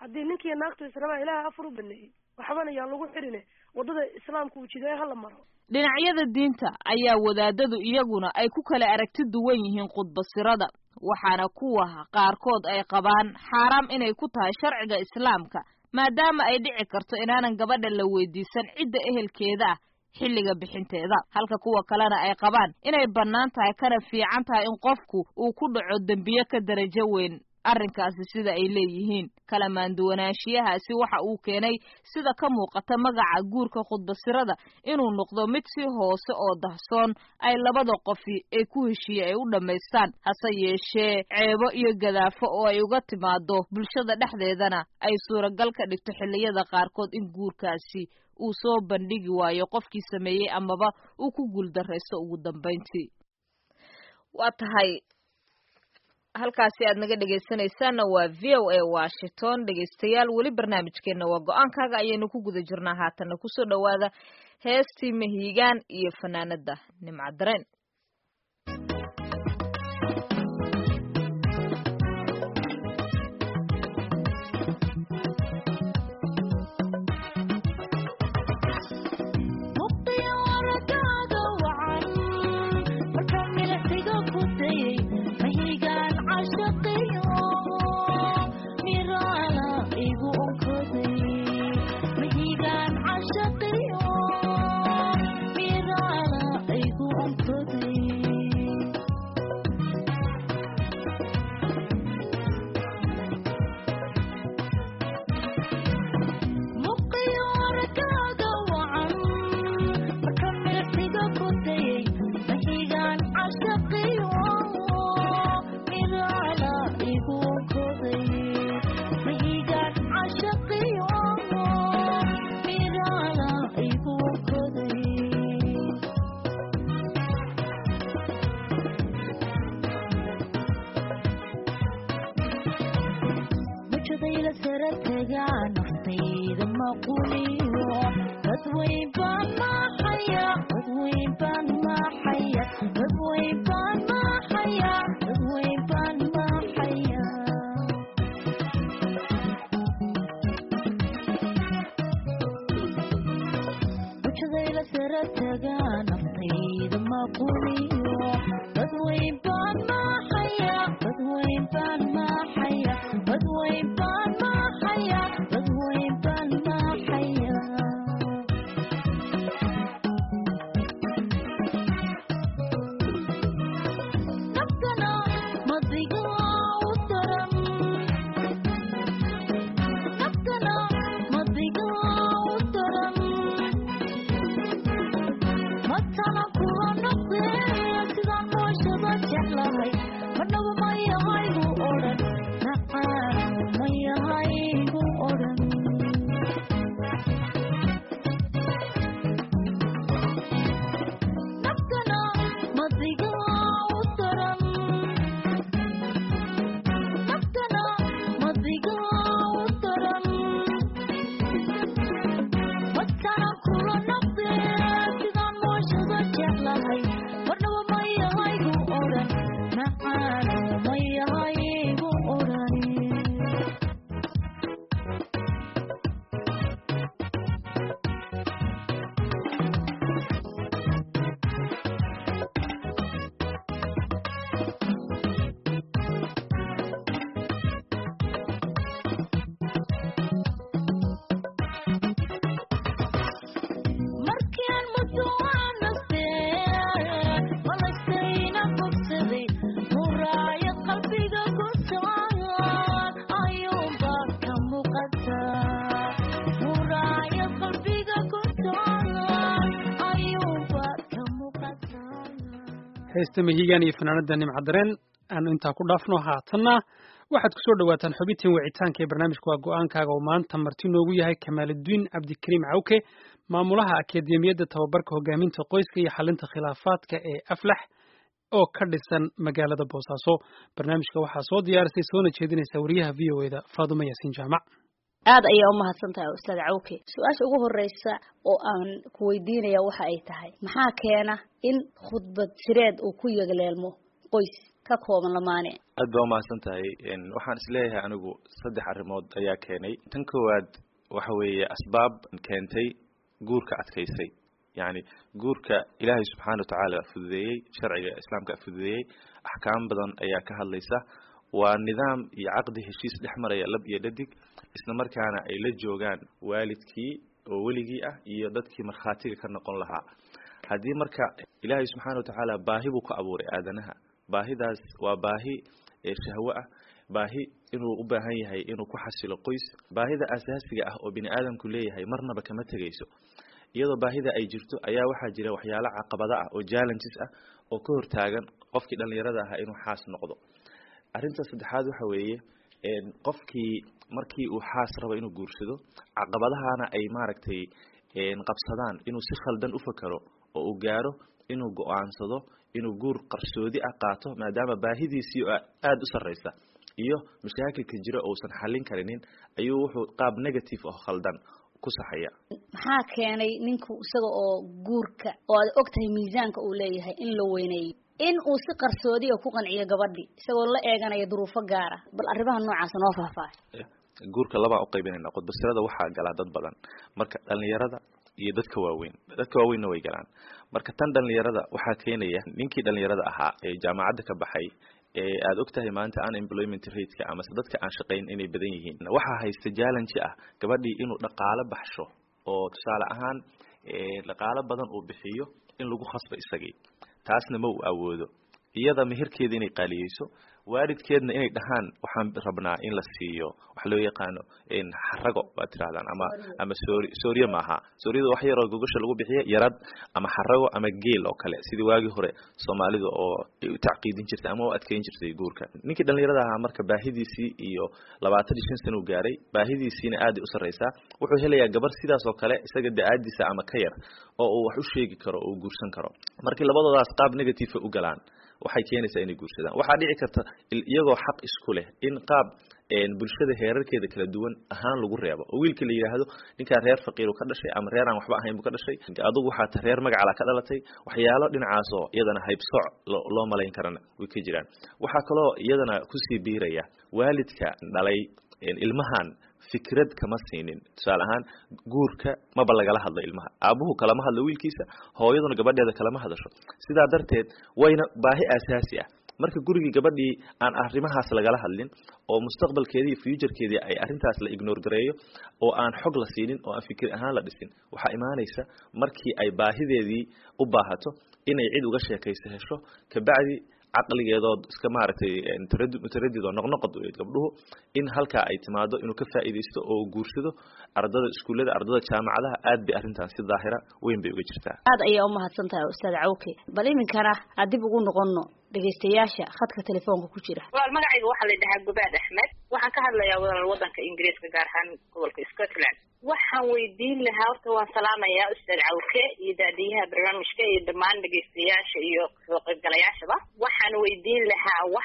N: haddii ninkiiyo naagtu israbaan ilaahay afar u baneeyey waxbana yaan lagu xidhine waddada islaamka uu jideeye hala maro
A: dhinacyada diinta ayaa wadaadadu iyaguna ay ku kala aragti duwan yihiin khudbasirada waxaana kuwa qaarkood ay qabaan xaaraam inay ku tahay sharciga islaamka maadaama ay dhici karto inaanan gabadha la weydiisan cidda ehelkeeda ah xilliga bixinteeda halka kuwa kalena ay qabaan inay bannaan tahay kana fiican tahay in qofku uu ku dhaco dembiye ka darajo weyn arrinkaasi sida ay leeyihiin kala maanduwanaanshiyahaasi waxa uu keenay sida ka muuqata magaca guurka khudbasirada inuu noqdo mid si hoose oo dahsoon ay labada qofi ee ku heshiiye ay u dhammaystaan hase yeeshee ceebo iyo gadaafo oo ay uga timaado bulshada dhexdeedana ay suuragal ka dhigto xilliyada qaarkood in guurkaasi uu soo bandhigi waayo qofkii sameeyey amaba uu ku guuldarraysto ugu dambayntii waa tahay halkaasi aad naga dhegaysanaysaanna waa v o a washington dhegaystayaal weli barnaamijkeenna waa go-aankaaga ayaynu ku guda jirnaa haatanna kusoo dhowaada heestii mahiigaan iyo fanaanada nimca dareen
B: heesta mahigaan iyo fanaanada nimca dareen aanu intaa ku dhaafno haatanna waxaad kusoo dhawaataan xubintiin wicitaanka ee barnaamijka waa go-aankaaga oo maanta marti noogu yahay kamaaludiin cabdikariim cawke maamulaha akademiyadda tababarka hogaaminta qoyska iyo xalinta khilaafaadka ee aflax oo ka dhisan magaalada boosaaso barnaamijka waxaa soo diyaarisay soona jeedinaysa wariyaha v o eda faadumo yaasiin jaamac
O: aad ayaa umahadsan tahay ustaad cawke su-aasha ugu horeysa oo aan ku weydiinaya waxa ay tahay maxaa keena in khudbad sireed uu ku yegleelmo qoys ka kooban lamaane
C: aad baa umahadsan tahay waxaan isleeyahay anigu saddex arrimood ayaa keenay tan koowaad waxa weeye asbaab keentay guurka adkaysay yacni guurka ilaahay subxaana watacaala fududeeyey sharciga islaamka fududeeyey axkaam badan ayaa ka hadlaysa waa nidaam iyo caqdi heshiis dhex maraya lab iyo dhadig isla markaana ay la joogaan waalidkii oo weligii ah iyo dadkii markhaatiga ka noqon lahaa haddii marka ilaahay subxaana watacaala baahi buu ku abuuray aadanaha baahidaas waa baahi shahwo ah baahi inuu u baahan yahay inuu ku xasilo qoys baahida asaasiga ah oo bini aadamku leeyahay marnaba kama tegayso iyadoo baahida ay jirto ayaa waxaa jira waxyaalo caqabado ah oo challenges ah oo ka hortaagan qofkii dhalinyarada ahaa inuu xaas noqdo arrinta saddexaad waxa weeye qofkii markii uu xaas rabo inuu guursado caqabadahana ay maaragtay qabsadaan inuu si khaldan u fakero oo uu gaaro inuu go-aansado inuu guur qarsoodi ah qaato maadaama baahidiisii aada u sarreysa iyo mashaakilka jira uusan xallin karinin ayuu wuxuu qaab negative oo khaldan ku saxaya
O: maxaa keenay ninku isaga oo guurka oo aad og tahay miisaanka uu leeyahay in la weyneeyo in uu si qarsoodiya ku qanciyo gabadhi isagoo la eeganaya duruufo gaara bal arrimaha noocaas noo faahfaahay
C: guurka labaan uqaybinayna qudbasirada waxaa galaa dad badan marka dhalinyarada iyo dadka waaweyn dadka waaweynna way galaan marka tan dhalinyarada waxaa keenaya ninkii dhalinyarada ahaa ee jaamacadda ka baxay ee aada og tahay maanta unemployment rateka amase dadka aan shaqayn inay badan yihiin waxaa haysta challenge ah gabadhii inuu dhaqaalo baxsho oo tusaale ahaan dhaqaalo badan uu bixiyo in lagu khasbo isagii taasna ma uu awoodo iyada meherkeeda inay qaaliyeyso waalidkeedna inay dhahaan waxaan rabnaa in la siiyo waxa loo yaqaano xarago baad tirahdaan ama ama soori sooriye maaha sooriyada wax yaroo gogosha lagu bixiya yarad ama xarago ama geel oo kale sidii waagii hore soomaalida oo ay u tacqiidin jirtay ama u adkeyn jirtay guurka ninkii dhalinyarada ahaa marka baahidiisii iyo labaatan iyo shan sana u gaaray baahidiisiina aaday u sarreysaa wuxuu helayaa gabar sidaas oo kale isaga da-aadiisa ama ka yar oo uu wax u sheegi karo oo uu guursan karo markii labadoodaas qaab negative u galaan waxay keenaysaa inay guursadaan waxaa dhici karta iyagoo xaq isku leh in qaab bulshada heerarkeeda kala duwan ahaan lagu reebo oo wiilka la yidhaahdo ninkaa reer faqiiru ka dhashay ama reer aan waxba ahayn buu ka dhashay adugu waxaa ta reer magacala ka dhalatay waxyaalo dhinacaasoo iyadana haybsooc loo malayn karana way ka jiraan waxaa kaloo iyadana kusii biiraya waalidka dhalay ilmahan fikrad kama siinin tusaale ahaan guurka maba lagala hadlo ilmaha aabuhu kalama hadlo wiilkiisa hooyaduna gabadheeda kalama hadasho sidaa darteed wayna baahi asaasi ah marka gurigii gabadhii aan arrimahaas lagala hadlin oo mustaqbalkeedii iyo futurekeedii ay arrintaas la ignore gareeyo oo aan xog la siinin oo aan fikir ahaan la dhisin waxaa imaanaysa markii ay baahideedii u baahato inay cid uga sheekayso hesho kabacdi caqligeedood iska maaragtay mutaradid oo noqnoqod gabdhuhu in halkaa ay timaado inuu ka faa'iidaysto oo guursado ardada iskuullada ardada jaamacadaha aad bay arrintan si daahira weyn bay uga jirtaa
O: aad ayaa umahadsan tahay ustaad cawke bal iminkana aan dib ugu noqono dhegaystayaasha khadka telefoonka ku jira
P: wal magacayga waxaa la dhahaa gubaad axmed waxaan ka hadlayaa walaal wadanka ingiriiska gaar ahaan gobolka scotland waxaan weydiin lahaa horta waan salaamayaa ustaad cawke iyo daadiyaha barnaamijka iyo dhammaan dhegaystayaasha iyo soo qaybgalayaashaba waxaan weydiin lahaa wax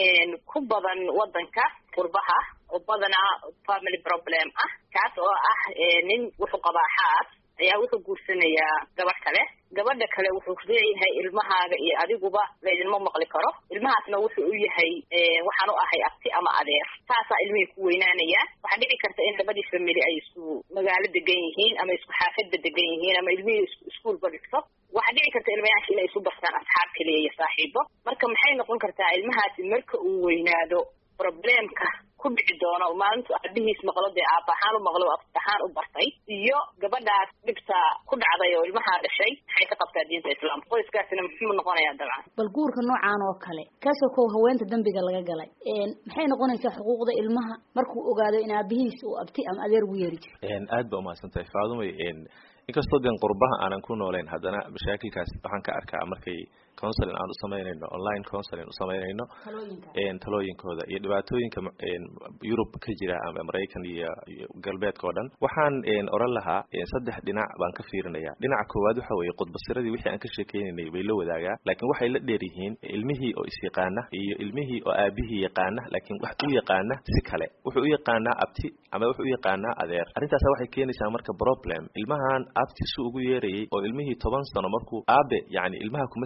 P: ku badan wadanka qurbaha oo badanaa family problem ah kaas oo ah nin wuxuu qabaa xaas ayaa wuxuu guursanayaa gabadh kale gabadha kale wuxuu leeyahay ilmahaaga iyo adiguba laydinma maqli karo ilmahaasna wuxuu u yahay waxaan u ahay abti ama adeer saasaa ilmihii ku weynaanaya waxaa dhici karta in labadii family ay isku magaalo degan yihiin ama isku xaafadba degan yihiin ama ilmihii iskuolba dhigto waxaa dhici karta ilmayaasha inay isu bartaan asxaab kaliya iyo saaxiibo marka maxay noqon kartaa ilmahaasi marka uu weynaado problemka ku dhici doono maalintu aabihiis maqlo dee aaba ahaan u maqlo ahaan u bartay iyo gabadhaas dhibta ku dhacday oo ilmahaa dhashay maxay ka qabtaa diinta islaamka qoyskaasina muxuu noqonayaa dabcan
O: bal guurka noocaan oo kale kaasoo kow haweenta dembiga laga galay maxay noqonaysaa xuquuqda ilmaha markuu ogaado in aabihiis uu abti ama adeer ugu yeeri jiro
C: aad ba umahadsan tahay faadumay inkastoo den qurbaha aanan ku noolayn haddana mashaakilkaas waxaan ka arkaa markay counseling aan usamaynayno online counseling usamaynayno talooyinkooda iyo dhibaatooyinka yurub ka jira ama maraykan iyo galbeedka oo dhan waxaan oran lahaa saddex dhinac baan ka fiirinaya dhinaca koowaad waxa weeye qudbasiradii wixii aan ka sheekeynaynay bay la wadaagaa laakiin waxay la dheer yihiin ilmihii oo isyaqaana iyo ilmihii oo aabihii yaqaana laakiin wax u yaqaana si kale wuxuu u yaqaanaa abti ama wuxuu u yaqaanaa adeer arrintaas waxay keenaysaa marka problem ilmahan abti su ugu yeerayay oo ilmihii toban sano markuu aabe yani ilmaha kuma sahlana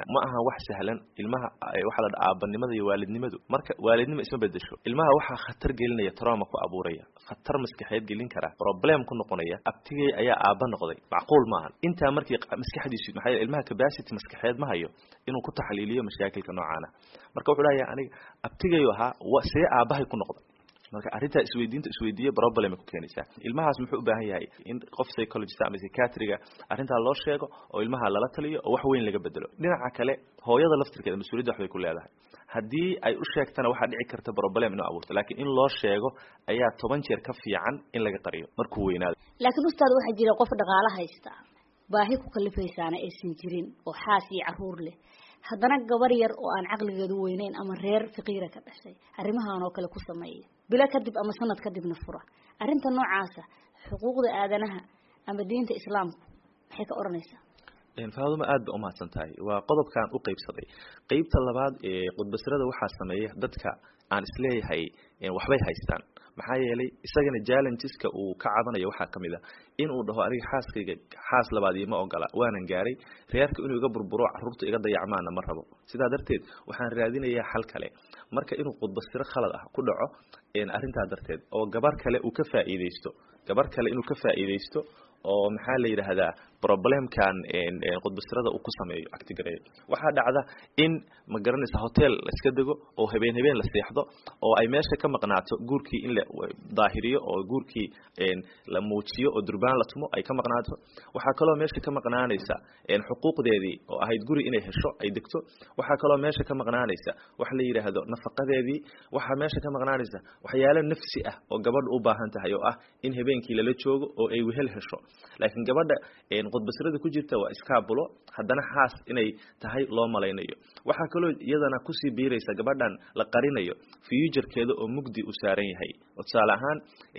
C: ma ahan wax sahlan ilmaha waxaa la dhaha aabanimada iyo waalidnimadu marka waalidnimo isma bedesho ilmaha waxaa khatar gelinaya trauma ku abuuraya khatar maskaxeed gelin kara problem ku noqonaya abtigay ayaa aaba noqday macquul maahan intaa markii maskaxdiisu maxaa yeele ilmaha capacity maskaxeed ma hayo inuu ku taxliiliyo mashaakilka noocaana marka wuxuu leeyahay aniga abtigayu ahaa see aabahay ku noqday marka arrintaa isweydiinta isweydiiye problem ku keenaysaa ilmahaas muxuu u baahan yahay in qof psychologist ama psychiatriga arrintaa loo sheego oo ilmaha lala taliyo oo wax weyn laga bedelo dhinaca kale hooyada laftirkeeda mas-uuliyadda waxbay ku leedahay haddii ay u sheegtana waxaa dhici karta problem inuu abuurto laakiin in loo sheego ayaa toban jeer ka fiican in laga qariyo markuu weynaado
O: laakiin ustaad waxaa jira qof dhaqaalo haysta baahi ku kalifaysaana aysan jirin oo xaas iyo caruur leh haddana gabar yar oo aan caqligeedu weyneyn ama reer faqiira ka dhashay arrimahan oo kale ku sameeya bilo kadib ama sanad kadibna fura arrinta noocaasa xuquuqda aadanaha ama diinta islaamku maxay ka odhanaysaa
C: faaduma aad ba umahadsan tahay waa qodobkan u qeybsaday qeybta labaad ee qudbasirada waxaa sameeya dadka aan isleeyahay waxbay haystaan maxaa yeelay isagana challengeska uu ka cabanayo waxaa kamid a in uu dhaho aniga xaaskayga xaas labaad ima ogola waanan gaaray reerka inuu iga burburo caruurta iga dayacmaana ma rabo sidaa darteed waxaan raadinayaa xal kale marka inuu qudbasiro khalad ah ku dhaco arrintaa darteed oo gabar kale uu ka faa'iideysto gabar kale inuu ka faa'iideysto oo maxaa la yidhaahdaa problemkan qudbasirada uu ku sameeyo actigareeyo waxaa dhacda in ma garanaysa hotel la iska dego oo habeen habeen la seexdo oo ay meesha ka maqnaato guurkii in la daahiriyo oo guurkii la muujiyo oo durbaan la tumo ay ka maqnaato waxaa kaloo meesha ka maqnaanaysa xuquuqdeedii oo ahayd guri inay hesho ay degto waxaa kaloo meesha ka maqnaanaysa wax la yidhaahdo nafaqadeedii waxaa meesha ka maqnaanaysa waxyaalo nafsi ah oo gabadha u baahan tahay oo ah in habeenkii lala joogo oo ay wehel hesho laakiin gabadha qudbasirada ku jirta waa iskaabulo haddana xaas inay tahay loo malaynayo waxaa kaloo iyadana kusii biiraysa gabadhan la qarinayo futurekeeda oo mugdi u saaran yahay oo tusaale ahaan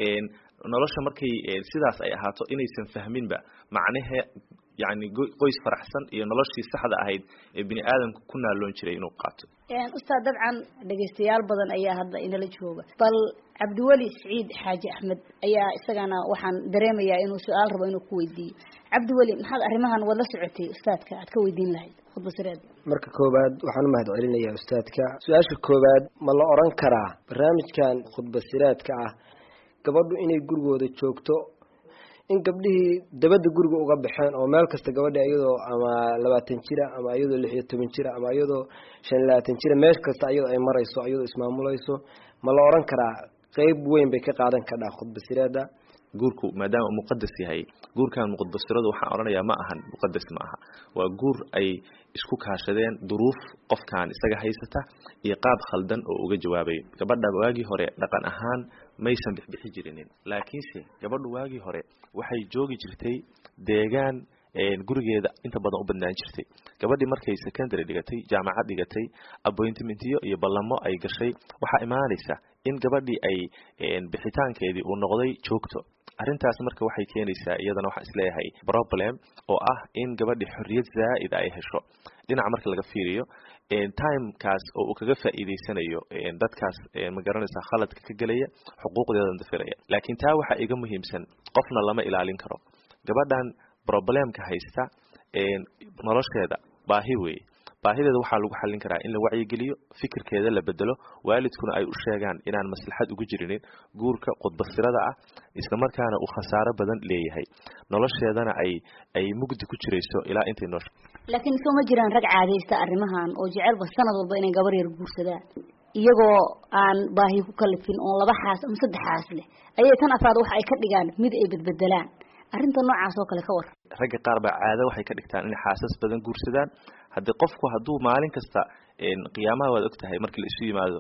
C: nolosha markay sidaas ay ahaato inaysan fahminba macnahe yani qoys faraxsan iyo noloshii saxda ahayd ee bini aadamka ku naaloon jiray inuu qaato
O: ustaad dabcan dhegaystayaal badan ayaa hadda inala jooga bal cabdiweli siciid xaaji axmed ayaa isagana waxaan dareemayaa inuu su-aal rabo inuu ku weydiiyo cabdiweli maxaad arrimahan wada socotay ustaadka aad ka weydiin lahayd khudbasireed
Q: marka koowaad waxaan u mahad celinayaa ustaadka su-aasha koowaad ma la oran karaa barnaamijkan khudbasiraadka ah gabadhu inay gurigooda joogto in gabdhihii dabadda guriga uga baxeen oo meel kasta gabadha iyadoo ama labaatan jira ama iyadoo lix iyo toban jira ama iyadoo shan iyo labaatan jira meel kasta iyadoo ay marayso iyadoo ismaamulayso ma la oran karaa qeyb weyn bay ka qaadan kadhaa khudbasireeda
C: guurku maadaama uu muqadas yahay guurkan muqadasiradu waxaan odhanayaa ma ahan muqadas ma aha waa guur ay isku kaashadeen duruuf qofkan isaga haysata iyo qaab khaldan oo uga jawaabayo gabadha waagii hore dhaqan ahaan maysan bixbixi jirinin laakiinse gabadhu waagii hore waxay joogi jirtay deegaan gurigeeda inta badan u badnaan jirtay gabadhii markay secondary dhigatay jaamacad dhigatay appointmentiyo iyo ballamo ay gashay waxaa imaanaysa in gabadhii ay bixitaankeedii uu noqday joogto arrintaas marka waxay keenaysaa iyadana waxaan isleeyahay problem oo ah in gabadhii xorriyad zaa'ida ay hesho dhinaca marka laga fiiriyo timekaas oo uu kaga faa'iideysanayo dadkaas ma garanaysaa khaladka ka gelaya xuquuqdeedan dafiraya laakiin taa waxaa iga muhiimsan qofna lama ilaalin karo gabadhan problemka haysta nolosheeda baahi weeye baahideeda waxaa lagu xallin karaa in la wacyigeliyo fikirkeeda la bedelo waalidkuna ay u sheegaan inaan maslaxad ugu jirinin guurka qudbasirada ah isla markaana uu khasaaro badan leeyahay nolosheedana ay ay mugdi ku jirayso ilaa intay noosha
O: laakiin soo ma jiraan rag caadaysta arrimahan oo jecelba sanad walba inay gabar yar guursadaan iyagoo aan baahi ku kalifin oon laba xaas ama saddex xaas leh ayay tan afraad waxa ay ka dhigaan mid ay bedbedelaan arrinta noocaas oo kale ka war
C: ragga qaar baa caado waxay ka dhigtaan inay xaasas badan guursadaan haddii qofku hadduu maalin kasta qiyaamaha waad og tahay markii la isu yimaado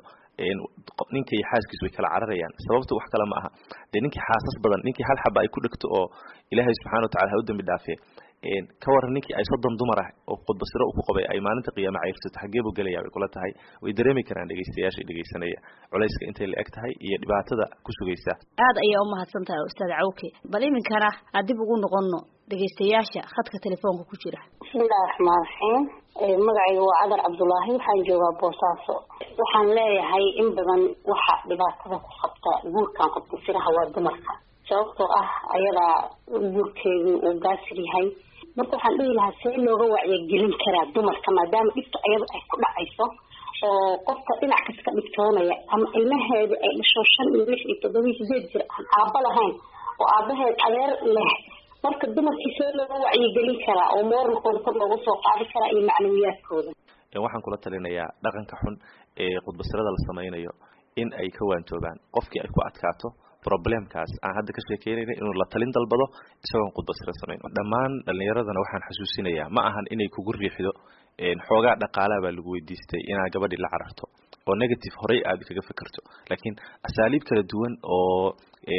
C: ninka iyo xaaskiis way kala cararayaan sababta wax kale ma aha dee ninkii xaasas badan ninkii hal xaba ay ku dhegto oo ilaahay subxana watacala ha u dambi dhaafee ka waran ninkii ay soddon dumar ah oo khudbasiro uu ku qabay ay maalinta qiyaama cayrsato xaggee buu gelaya bay kula tahay way dareemi karaan dhegaystayaasha dhegaysanaya culayska intay la eg tahay iyo dhibaatada ku sugaysa
O: aad ayaa u mahadsan tahay ustaad cawke bal iminkana aan dib ugu noqono dhegaystayaasha khadka telefoonka ku jira
R: bismillahi raxmaan raxiim magacayga waa cadar cabdulaahi waxaan joogaa boosaaso waxaan leeyahay in badan waxa dhibaatada ku qabta guurkan khudbasiraha waa dumarka sababtoo ah ayadaa guurkeedu uu gaasir yahay marka waxaan dhihi lahaa see looga wacyigelin karaa dumarka maadaama dhibta ayada ay ku dhacayso oo qofka dhinac kasta ka dhibtoonaya ama ilmaheeda ay dhasho shan iyo lix iyo toddoba iyo sideed jir aan aaba lahayn oo aabaheed adeer leh marka dumarkii see looga wacyigelin karaa oo mooralkooda kor loogu soo qaadi karaa iyo macnawiyaadkooda
C: waxaan kula talinayaa dhaqanka xun ee khudbasirada la samaynayo in ay ka waantoobaan qofkii ay ku adkaato problemkaas aan hadda ka sheekeynayna inuu la talin dalbado isagoon khudbasiro samayn dhammaan dhalinyaradana waxaan xasuusinayaa ma ahan inay kugu riixdo xoogaa dhaqaalaha baa lagu weydiistay inaad gabadhii la cararto oo negative horey aad kaga fikirto laakiin asaaliib kala duwan oo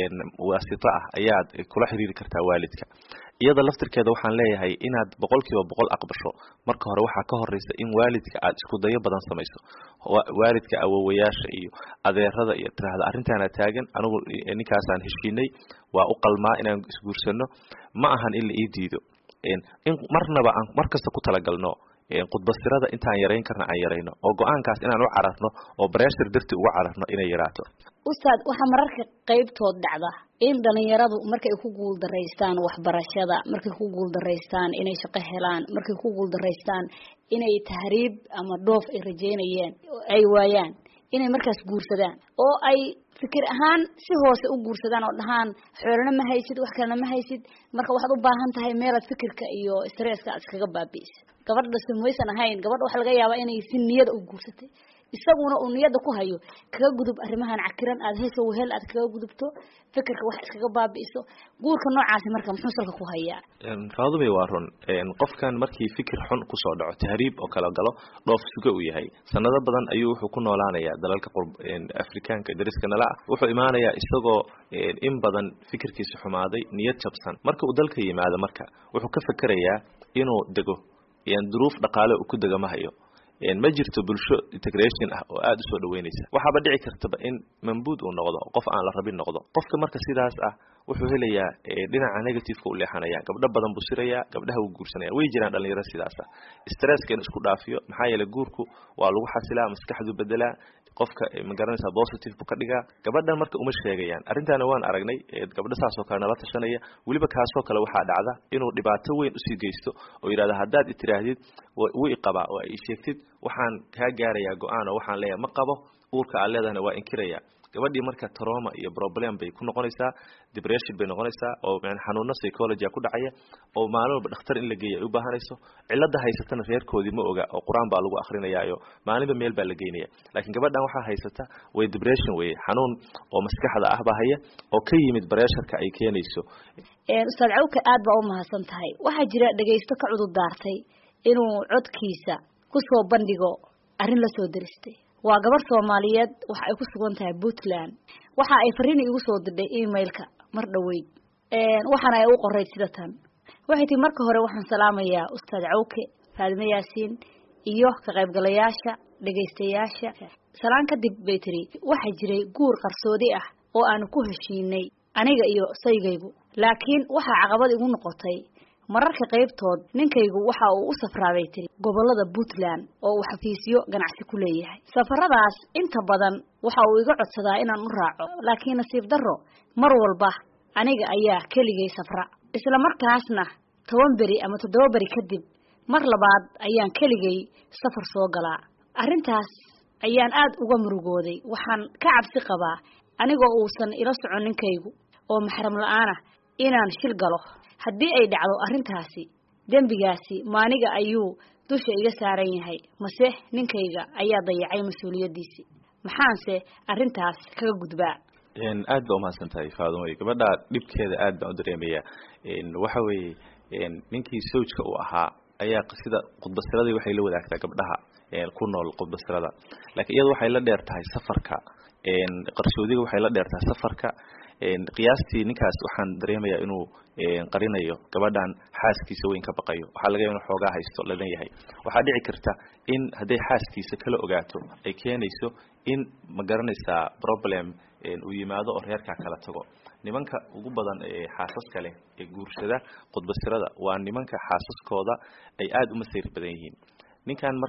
C: waasito ah ayaad kula xiriiri kartaa waalidka iyada laftirkeeda waxaan leeyahay inaad boqol kiiba boqol aqbasho marka hore waxaa ka horeysa in waalidka aad isku dayo badan samayso waalidka awowayaasha iyo adeerada iyo tiraahda arrintaana taagan anigu ninkaasaan heshiinay waa u qalmaa inaan isguursano ma ahan in la ii diido in marnaba aan mar kasta ku talagalno khudbasirada intaan yarayn karna aan yarayno oo go-aankaas inaan u cararno oo breshar darti uga cararno inay yaraato
O: ustaad waxaa mararka qaybtood dhacda in dhalinyaradu markay ku guuldaraystaan waxbarashada markay ku guuldaraystaan inay shaqo helaan markay ku guuldaraystaan inay tahriib ama dhoof ay rajeynayeen ay waayaan inay markaas guursadaan oo ay fikir ahaan si hoose u guursadaan oo dhahaan xoolana ma haysid wax kalena ma haysid marka waxaad u baahan tahay meelaad fikirka iyo stresska aad iskaga baabi'iso gabadha samaysan ahayn gabadha waxaa laga yaabaa inay si niyada u guursatay isaguna uu niyada ku hayo kaga gudub arrimahan cakiran aad heesa wehel aad kaga gudubto fikirka wax iskaga baabi'iso guurka noocaasi marka muxuu salka ku hayaa
C: faadumay waa run qofkan markii fikir xun kusoo dhaco tahriib oo kala galo dhoof suga uu yahay sanado badan ayuu wuxuu ku noolaanayaa dalalka afrikaanka dariska nala ah wuxuu imaanayaa isagoo in badan fikirkiisa xumaaday niyad jabsan marka uu dalka yimaado marka wuxuu ka fekerayaa inuu dego duruuf dhaqaale uu ku dega ma hayo ma jirto bulsho integration ah oo aada usoo dhaweynaysa waxaaba dhici kartaba in mambuud uu noqdo qof aan la rabin noqdo qofka marka sidaas ah wuxuu helayaa dhinaca negativeka u leexanaya gabdho badan buu sirayaa gabdhaha wuu guursanaya way jiraan dhalinyaro sidaas ah stresska in isku dhaafiyo maxaa yeeley guurku waa lagu xasilaa maskaxdu bedelaa qofka magaranaysa positive buu ka dhigaa gabadhan marka uma sheegayaan arrintaana waan aragnay gabdho saasoo kale nala tashanaya weliba kaasoo kale waxaa dhacda inuu dhibaato weyn usii geysto oo yidhahda haddaad itiraahdid wuu iqabaa oo ay sheegtid waxaan kaa gaarayaa go-aan oo waxaan leeyahay ma qabo uurka aad leedahana waa inkiraya gabadhii marka trauma iyo problem bay ku noqonaysaa depression bay noqonaysaa oo xanuuno psychology ku dhacaya oo maalin walba dhakhtar in la geeya ay u baahanayso cilada haysatana reerkoodii ma oga oo qur-aan baa lagu akrinayaayo maalinba meel baa la geynaya laakiin gabadhan waxaa haysata way depression weye xanuun oo maskaxda ah baa haya oo ka yimid bareesharka ay keenayso
O: ustaad cawka aad baa u mahadsan tahay waxaa jira dhegaysto ka cudur daartay inuu codkiisa kusoo bandhigo arrin la soo deristay waa gabar soomaaliyeed waxa ay ku sugan tahay puntland waxa ay fariin igu soo dirdhay emailka mar dhaweyd waxaana ay u qorayd sida tan waxay tii marka hore waxaan salaamayaa ustaad cawke faadime yaasiin iyo ka qaybgalayaasha dhegaystayaasha salaan kadib bay tiri waxaa jiray guur qarsoodi ah oo aanu ku heshiinay aniga iyo saygaygu laakiin waxaa caqabad igu noqotay mararka qaybtood ninkaygu waxa uu u safraaday tiri gobolada puntland oo uu xafiisyo ganacsi ku leeyahay safaradaas inta badan waxa uu iga codsadaa inaan u raaco laakiin nasiib darro mar walba aniga ayaa keligay safra isla markaasna toban beri ama toddoba beri kadib mar labaad ayaan keligay safar soo galaa arrintaas ayaan aad uga murugooday waxaan ka cabsi qabaa anigoo uusan ila socon ninkaygu oo maxram la-aan ah inaan shil galo haddii ay dhacdo arrintaasi dembigaasi maaniga ayuu dusha iga saaran yahay mase ninkayga ayaa dayacay mas-uuliyaddiisii maxaanse arrintaas kaga gudbaa
C: aad ba umahadsan tahay faadumay gabadha dhibkeeda aad baan u dareemaya waxa weeye ninkii sawjka uu ahaa ayaa sida khudbasiradii waxay la wadaagtaa gabdhaha ku nool khudbasirada laakiin iyada waxay la dheer tahay safarka qarsoodiga waxay la dheer tahay safarka qiyaastii ninkaas waxaan dareemayaa inuu qarinayo gabadhan xaaskiisa weyn ka baqayo waxaa laga yaaba inu xoogaa haysto ladan yahay waxaa dhici karta in hadday xaaskiisa kala ogaato ay keenayso in ma garanaysaa problem uu yimaado oo reerkaa kala tago nimanka ugu badan ee xaasaska leh ee guursada khudbasirada waa nimanka xaasaskooda ay aada u masayr badan yihiin ninkan marka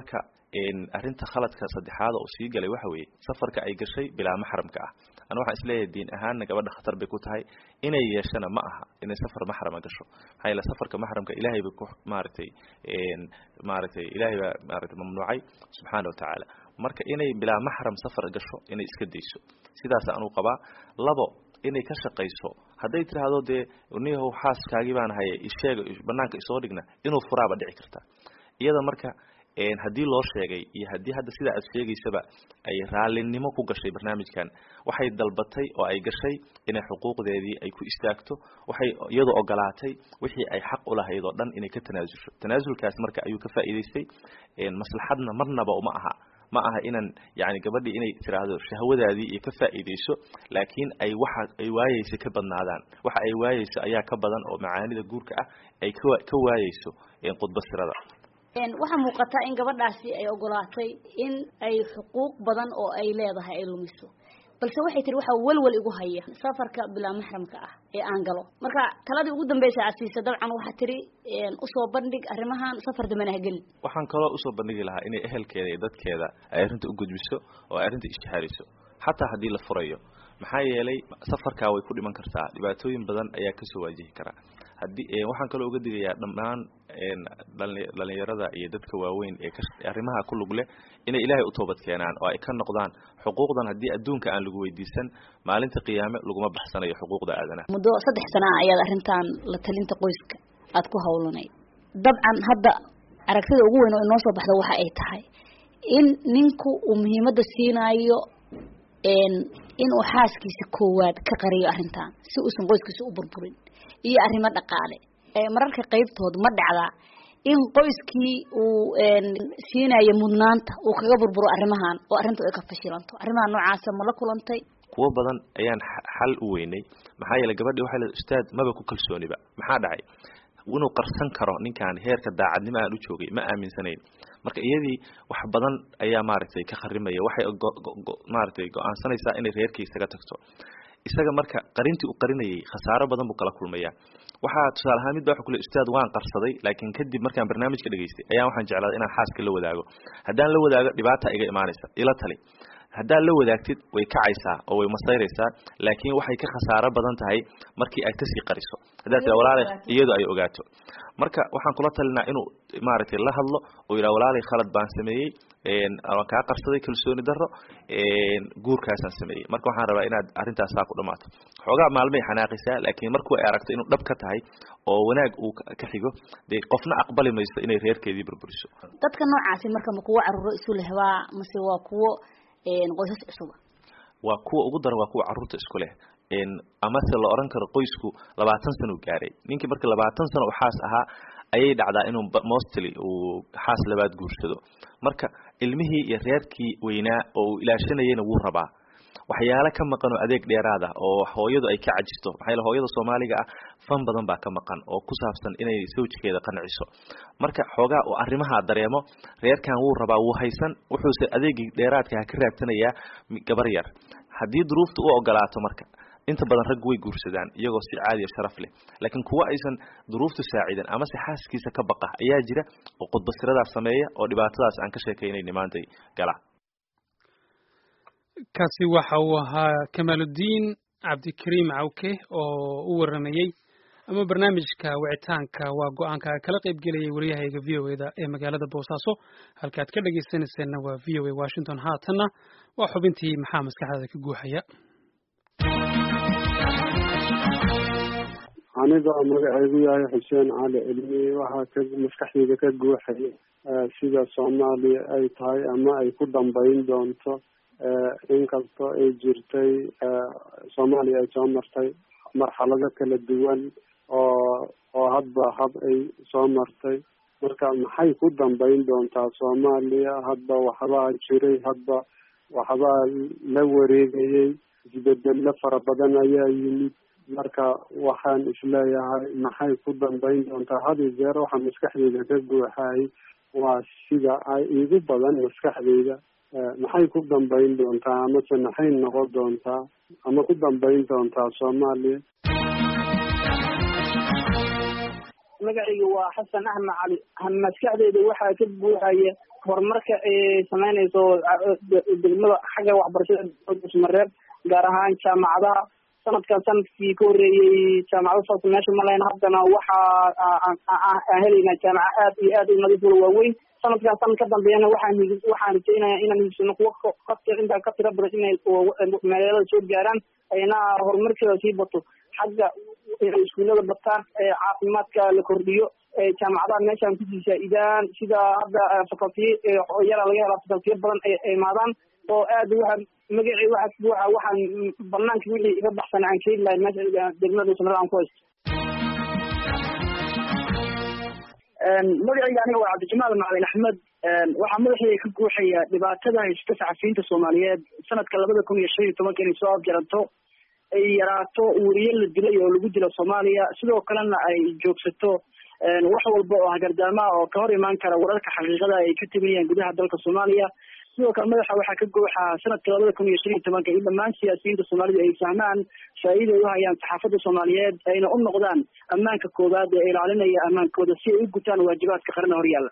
C: arrinta khaladka saddexaad oo sii galay waxa weeye safarka ay gashay bilaa maxramka ah ana waxaan isleeyahay diin ahaanna gabadha khatar bay ku tahay inay yeeshana ma aha inay safar maxrama gasho maxaa yeele safarka maxramka ilaahay ba ku maaragtay maaragtay ilaahay baa maaragtay mamnuucay subxaana watacaala marka inay bilaa maxram safar gasho inay iska dayso sidaas anuu qabaa labo inay ka shaqayso hadday tiraahdo dee niyahow xaaskaagii baan haye isheega banaanka isoo dhigna inuu furaaba dhici karta iyada marka haddii loo sheegay iyo haddii hadda sidaa aad sheegaysaba ay raalinimo ku gashay barnaamijkan waxay dalbatay oo ay gashay inay xuquuqdeedii ay ku istaagto waxay iyadoo ogolaatay wixii ay xaq u lahayd oo dhan inay ka tanaasulsho tanaasulkaas marka ayuu ka faa'iidaystay maslaxadna marnaba uma aha ma aha inaan yani gabadhii inay tiraahdo shahwadaadii iyo ka faa'iidayso laakiin ay waxa ay waayeysa ka badnaadaan waxa ay waayeyso ayaa ka badan oo macaanida guurka ah ay ka ka waayeyso khudbasirada
O: waxaa muuqata in gabadhaasi ay ogolaatay in ay xuquuq badan oo ay leedahay ay lumiso balse waxay tiri waxaa welwel igu haya safarka bilaa maxramka ah ee aan galo marka taladii ugu dambeysa aad siisa dabcan waxaa tiri usoo bandhig arrimahan safar dambena ha gelin
C: waxaan kaloo usoo bandhigi lahaa inay ehelkeeda iyo dadkeeda ay arrinta u gudbiso oo ay arrinta ishtihaariso xataa haddii la furayo maxaa yeelay safarkaa way ku dhiman kartaa dhibaatooyin badan ayaa kasoo waajihi karaa haddii waxaan kaloo uga digayaa dhammaan dhalinyarada iyo dadka waaweyn ee arrimaha ku lug leh inay ilaahay u toobad keenaan oo ay ka noqdaan xuquuqdan haddii adduunka aan lagu weydiisan maalinta qiyaame laguma baxsanayo xuquuqda aadanaha
O: muddo saddex sana ah ayaad arrintan la talinta qoyska aad ku hawlanayd dabcan hadda aragtida ugu weyn oo inoo soo baxda waxa ay tahay in ninku uu muhiimadda siinaayo inuu xaaskiisa koowaad ka qariyo arrintan si uusan qoyskiisa u burburin iyo arrimo dhaqaale mararka qaybtood ma dhacdaa in qoyskii uu siinayo mudnaanta uu kaga burburo arrimahan oo arrintu ay ka fashilanto arrimaha noocaasa ma la kulantay
C: kuwo badan ayaan xal u weynay maxaa yeelay gabadhii waxay leedahay ustaad maba ku kalsooniba maxaa dhacay inuu qarsan karo ninkan heerka daacadnimo aan u joogay ma aaminsanayn marka iyadii wax badan ayaa maaragtay ka kharimaya waxay maaragtay go-aansanaysaa inay reerkii isaga tagto isaga marka qarintii u qarinayay khasaaro badan buu kala kulmaya waxaa tusaale ahaan mid ba waxa kule ustaad waan qarsaday laakiin kadib markaan barnaamijka dhegaystay ayaan waxaan jeclaaday inaan xaaska la wadaago haddaan la wadaago dhibaata iga imaanaysa ila tali haddaad la wadaagtid way kacaysaa oo way masayraysaa laakiin waxay ka khasaaro badan tahay markii aad kasii qariso haddaad tira walaalay iyadu ay ogaato marka waxaan kula talinaa inuu maaragtay la hadlo oo yidhaha walaalay khalad baan sameeyey waan kaa qarsaday kalsooni darro guurkaasaan sameeyey marka waxaan rabaa inaad arrintaas saa ku dhamaato xoogaa maalmay xanaaqaysaa laakiin markuu ay aragto inuu dhab ka tahay oo wanaag uu ka xigo dee qofna aqbali mayso inay reerkeedii burburiso
O: dadka noocaasi marka ma kuwo carruuro isu lehbaa mase waa kuwo qoysas cusuba
C: waa kuwa ugu daran waa kuwa carruurta isku leh amase la oran karo qoysku labaatan sano u gaaray ninkii marka labaatan sano u xaas ahaa ayay dhacdaa inuu mostly uu xaas labaad guursado marka ilmihii iyo reerkii weynaa oo uu ilaashanayana wuu rabaa waxyaalo ka maqan oo adeeg dheeraad ah oo hooyadu ay ka cajisto maxaa yeele hooyada soomaaliga ah fan badan baa ka maqan oo ku saabsan inay sawjkeeda qanciso marka xoogaa uu arrimaha dareemo reerkan wuu rabaa wuu haysan wuxuuse adeegii dheeraadka ka raadsanayaa gabar yar haddii duruufta u ogolaato marka inta badan rag way guursadaan iyagoo si caadiya sharaf leh laakiin kuwa aysan duruuftu saacidan amase xaaskiisa ka baqa ayaa jira oo khudbasiradaas sameeya oo dhibaatadaas aan ka sheekaynayni maantay gala
B: kaasi waxa uu ahaa kamaaludiin cabdikariim cawke oo u waramayey ama barnaamijka wicitaanka waa go-aanka kala qayb gelayay waryahayga v o eda ee magaalada boosaaso halkaad ka dhegaysanayseena waa v o a washington haatanna waa xubintii maxaa maskaxdaada ka guuxaya
S: aniga oo magacaygu yahay xuseen cali cilmi waxaa ka maskaxdayda ka guuxaya sida soomaaliya ay tahay ama ay ku dambayn doonto inkastoo ay jirtay soomaaliya ay soo martay marxalado kala duwan oo oo hadba hab ay soo martay marka maxay ku dambayn doontaa soomaaliya hadba waxbaa jiray hadba waxbaa la wareegayay isbedelo fara badan ayaa yimid marka waxaan isleeyahay maxay ku dambayn doontaa had iyo jeer waxaa maskaxdeyda ka guuxay waa sida ay igu badan maskaxdeyda maxay ku dambayn doontaa amase maxay noqon doontaa ama ku dambayn doontaa soomaaliya
T: magacayga waa xasan axmed cali maskaxdeyda waxaa ka buuxaya horumarka ay sameynayso degmada xagga waxbarashada mareeb gaar ahaan jaamacadaha sanadkan sanadkii ka horreeyey jaamacado saas meesha malayn haddana waxa aan helaynaa jaamaca aad iyo aad u nadiif wala waaweyn sanadkan sanad ka dambeeyana waxaan waxaan rajeynayaa inaan higsano kuwa ka intaa ka tira badan inay magaalada soo gaaraan ayna horumarkeeda sii bato xagga inay iskuullada bataan caafimaadka la kordhiyo jaamacadaha meeshaan kusii faa-idaan sida hadda facultiye yara laga helaa facultiye badan ay imaadaan oo aad waxaan magacii waxaas buuxa waxaan banaanka wixii iga baxsan aan keeni lahay meesha degmada dhuusamareeb aan ku haysto
U: magacayga aniga waa cabdijamaal macalin axmed waxaa madaxeeda ka guuxaya dhibaatada haysta saxafiyiinta soomaaliyeed sanadka labada kun iyo shan iyo tobanka inay soo afjaranto ay yaraato weriye la dilay oo lagu dilo soomaaliya sidoo kalena ay joogsato wax walba oo hagardaamaha oo ka hor imaan kara wararka xaqiiqada ay ka teginayaan gudaha dalka soomaaliya sidoo kale madaxa waxaa ka gooxa sanadka labada kun iyo shan iyo tobanka in dhammaan siyaasiyiinta soomaalida ay fahmaan faa-iida ay u hayaan saxaafadda soomaaliyeed ayna u noqdaan ammaanka koowaad ee ilaalinaya ammaankooda si ay u gutaan waajibaadka qaran horyaalla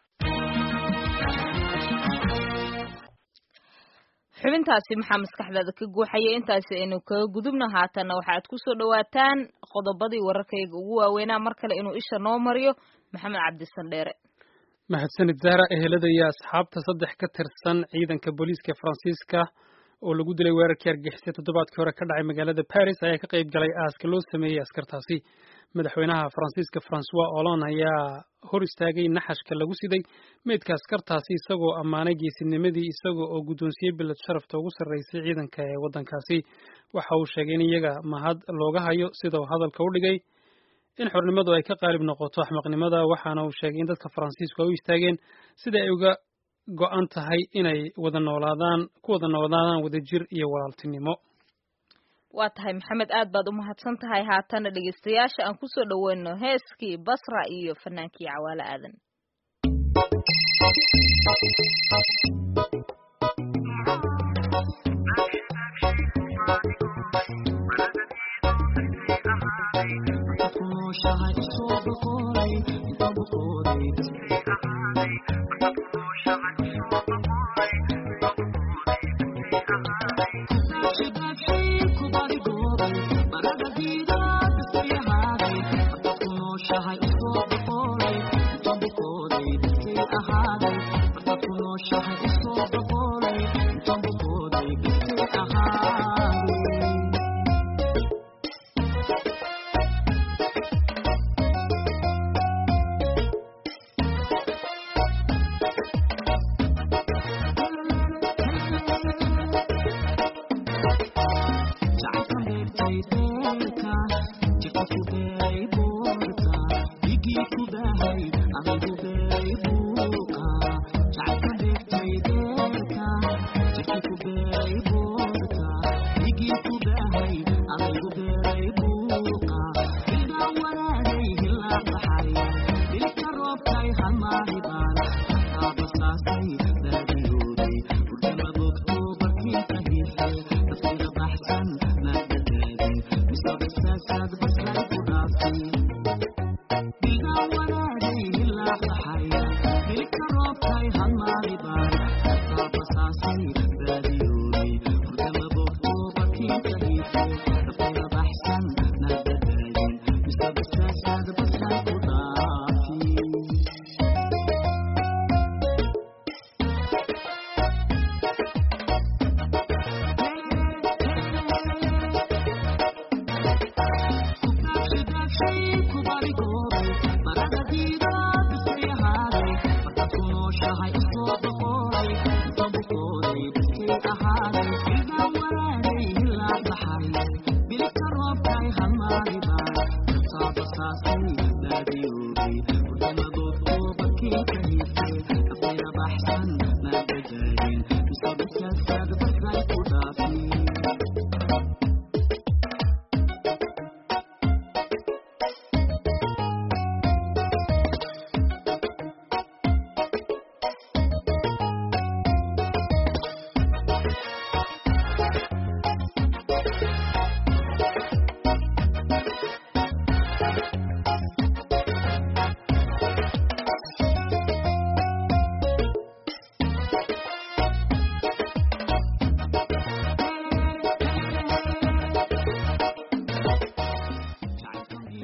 A: xubintaasi maxaa maskaxdaada ka guuxaya intaasi aynu kaga gudubna haatanna waxaad kusoo dhawaataan qodobadii wararkayga ugu waaweynaa mar kale inuu isha noo mariyo maxamed cabdisan dheere
B: mahadsanid zahra ehelada iyo asxaabta saddex ka tirsan ciidanka booliiska faransiiska oo lagu dilay weerarkii argixisay toddobaadkii hore ka dhacay magaalada paris ayaa ka qayb galay aaska loo sameeyey askartaasi madaxweynaha faransiiska francois hollande ayaa hor istaagay naxashka lagu siday meydka askartaasi isagoo ammaanay geesinimadii isaga oo guddoonsiyey bilad sharafta ugu sarreysay ciidanka ee waddankaasi waxa uu sheegay in iyaga mahad looga hayo sida uu hadalka u dhigay in xornimadu ay ka qaalib noqoto axmaqnimada waxaana uu sheegay in dadka faransiisku ay u istaageen sida ay uga go-an tahay inay wada noolaadaan ku wada noolaadaan wadajir iyo walaaltinimo
A: waa tahay maxamed aad baad u mahadsan tahay haatana dhegeystayaasha aan kusoo dhaweyno heeskii basra iyo fanaankii cawaale aadan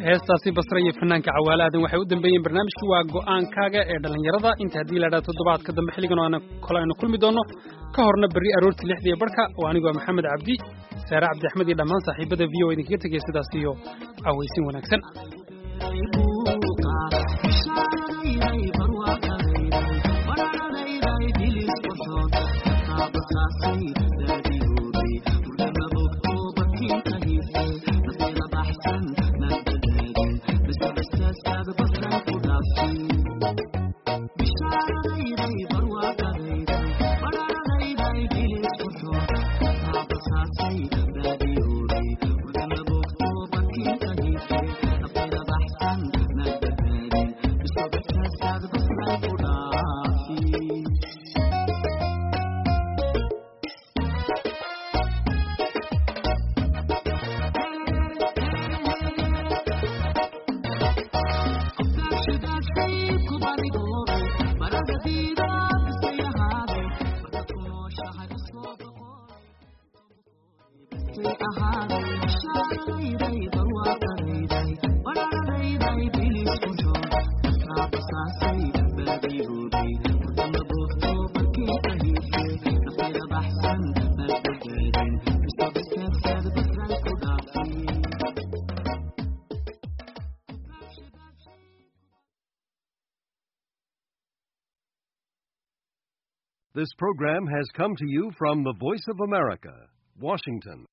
B: heestaasi basre iyo fanaanka cawaale aadan waxay u dambeeyeen barnaamijkii waa go'aankaaga ee dhallinyarada inta haddii la idhaha toddobaadka dambe xilligan oo aan kole aynu kulmi doonno ka horna berri aroortii lixdiiyo barhka oo anigu waa maxamed cabdi saare cabdi axmed iyo dhammaan saaxiibada v o idinkaga tegaya sidaas iyo cawaysin wanaagsan
F: This program has come to you from the Voice of America, Washington.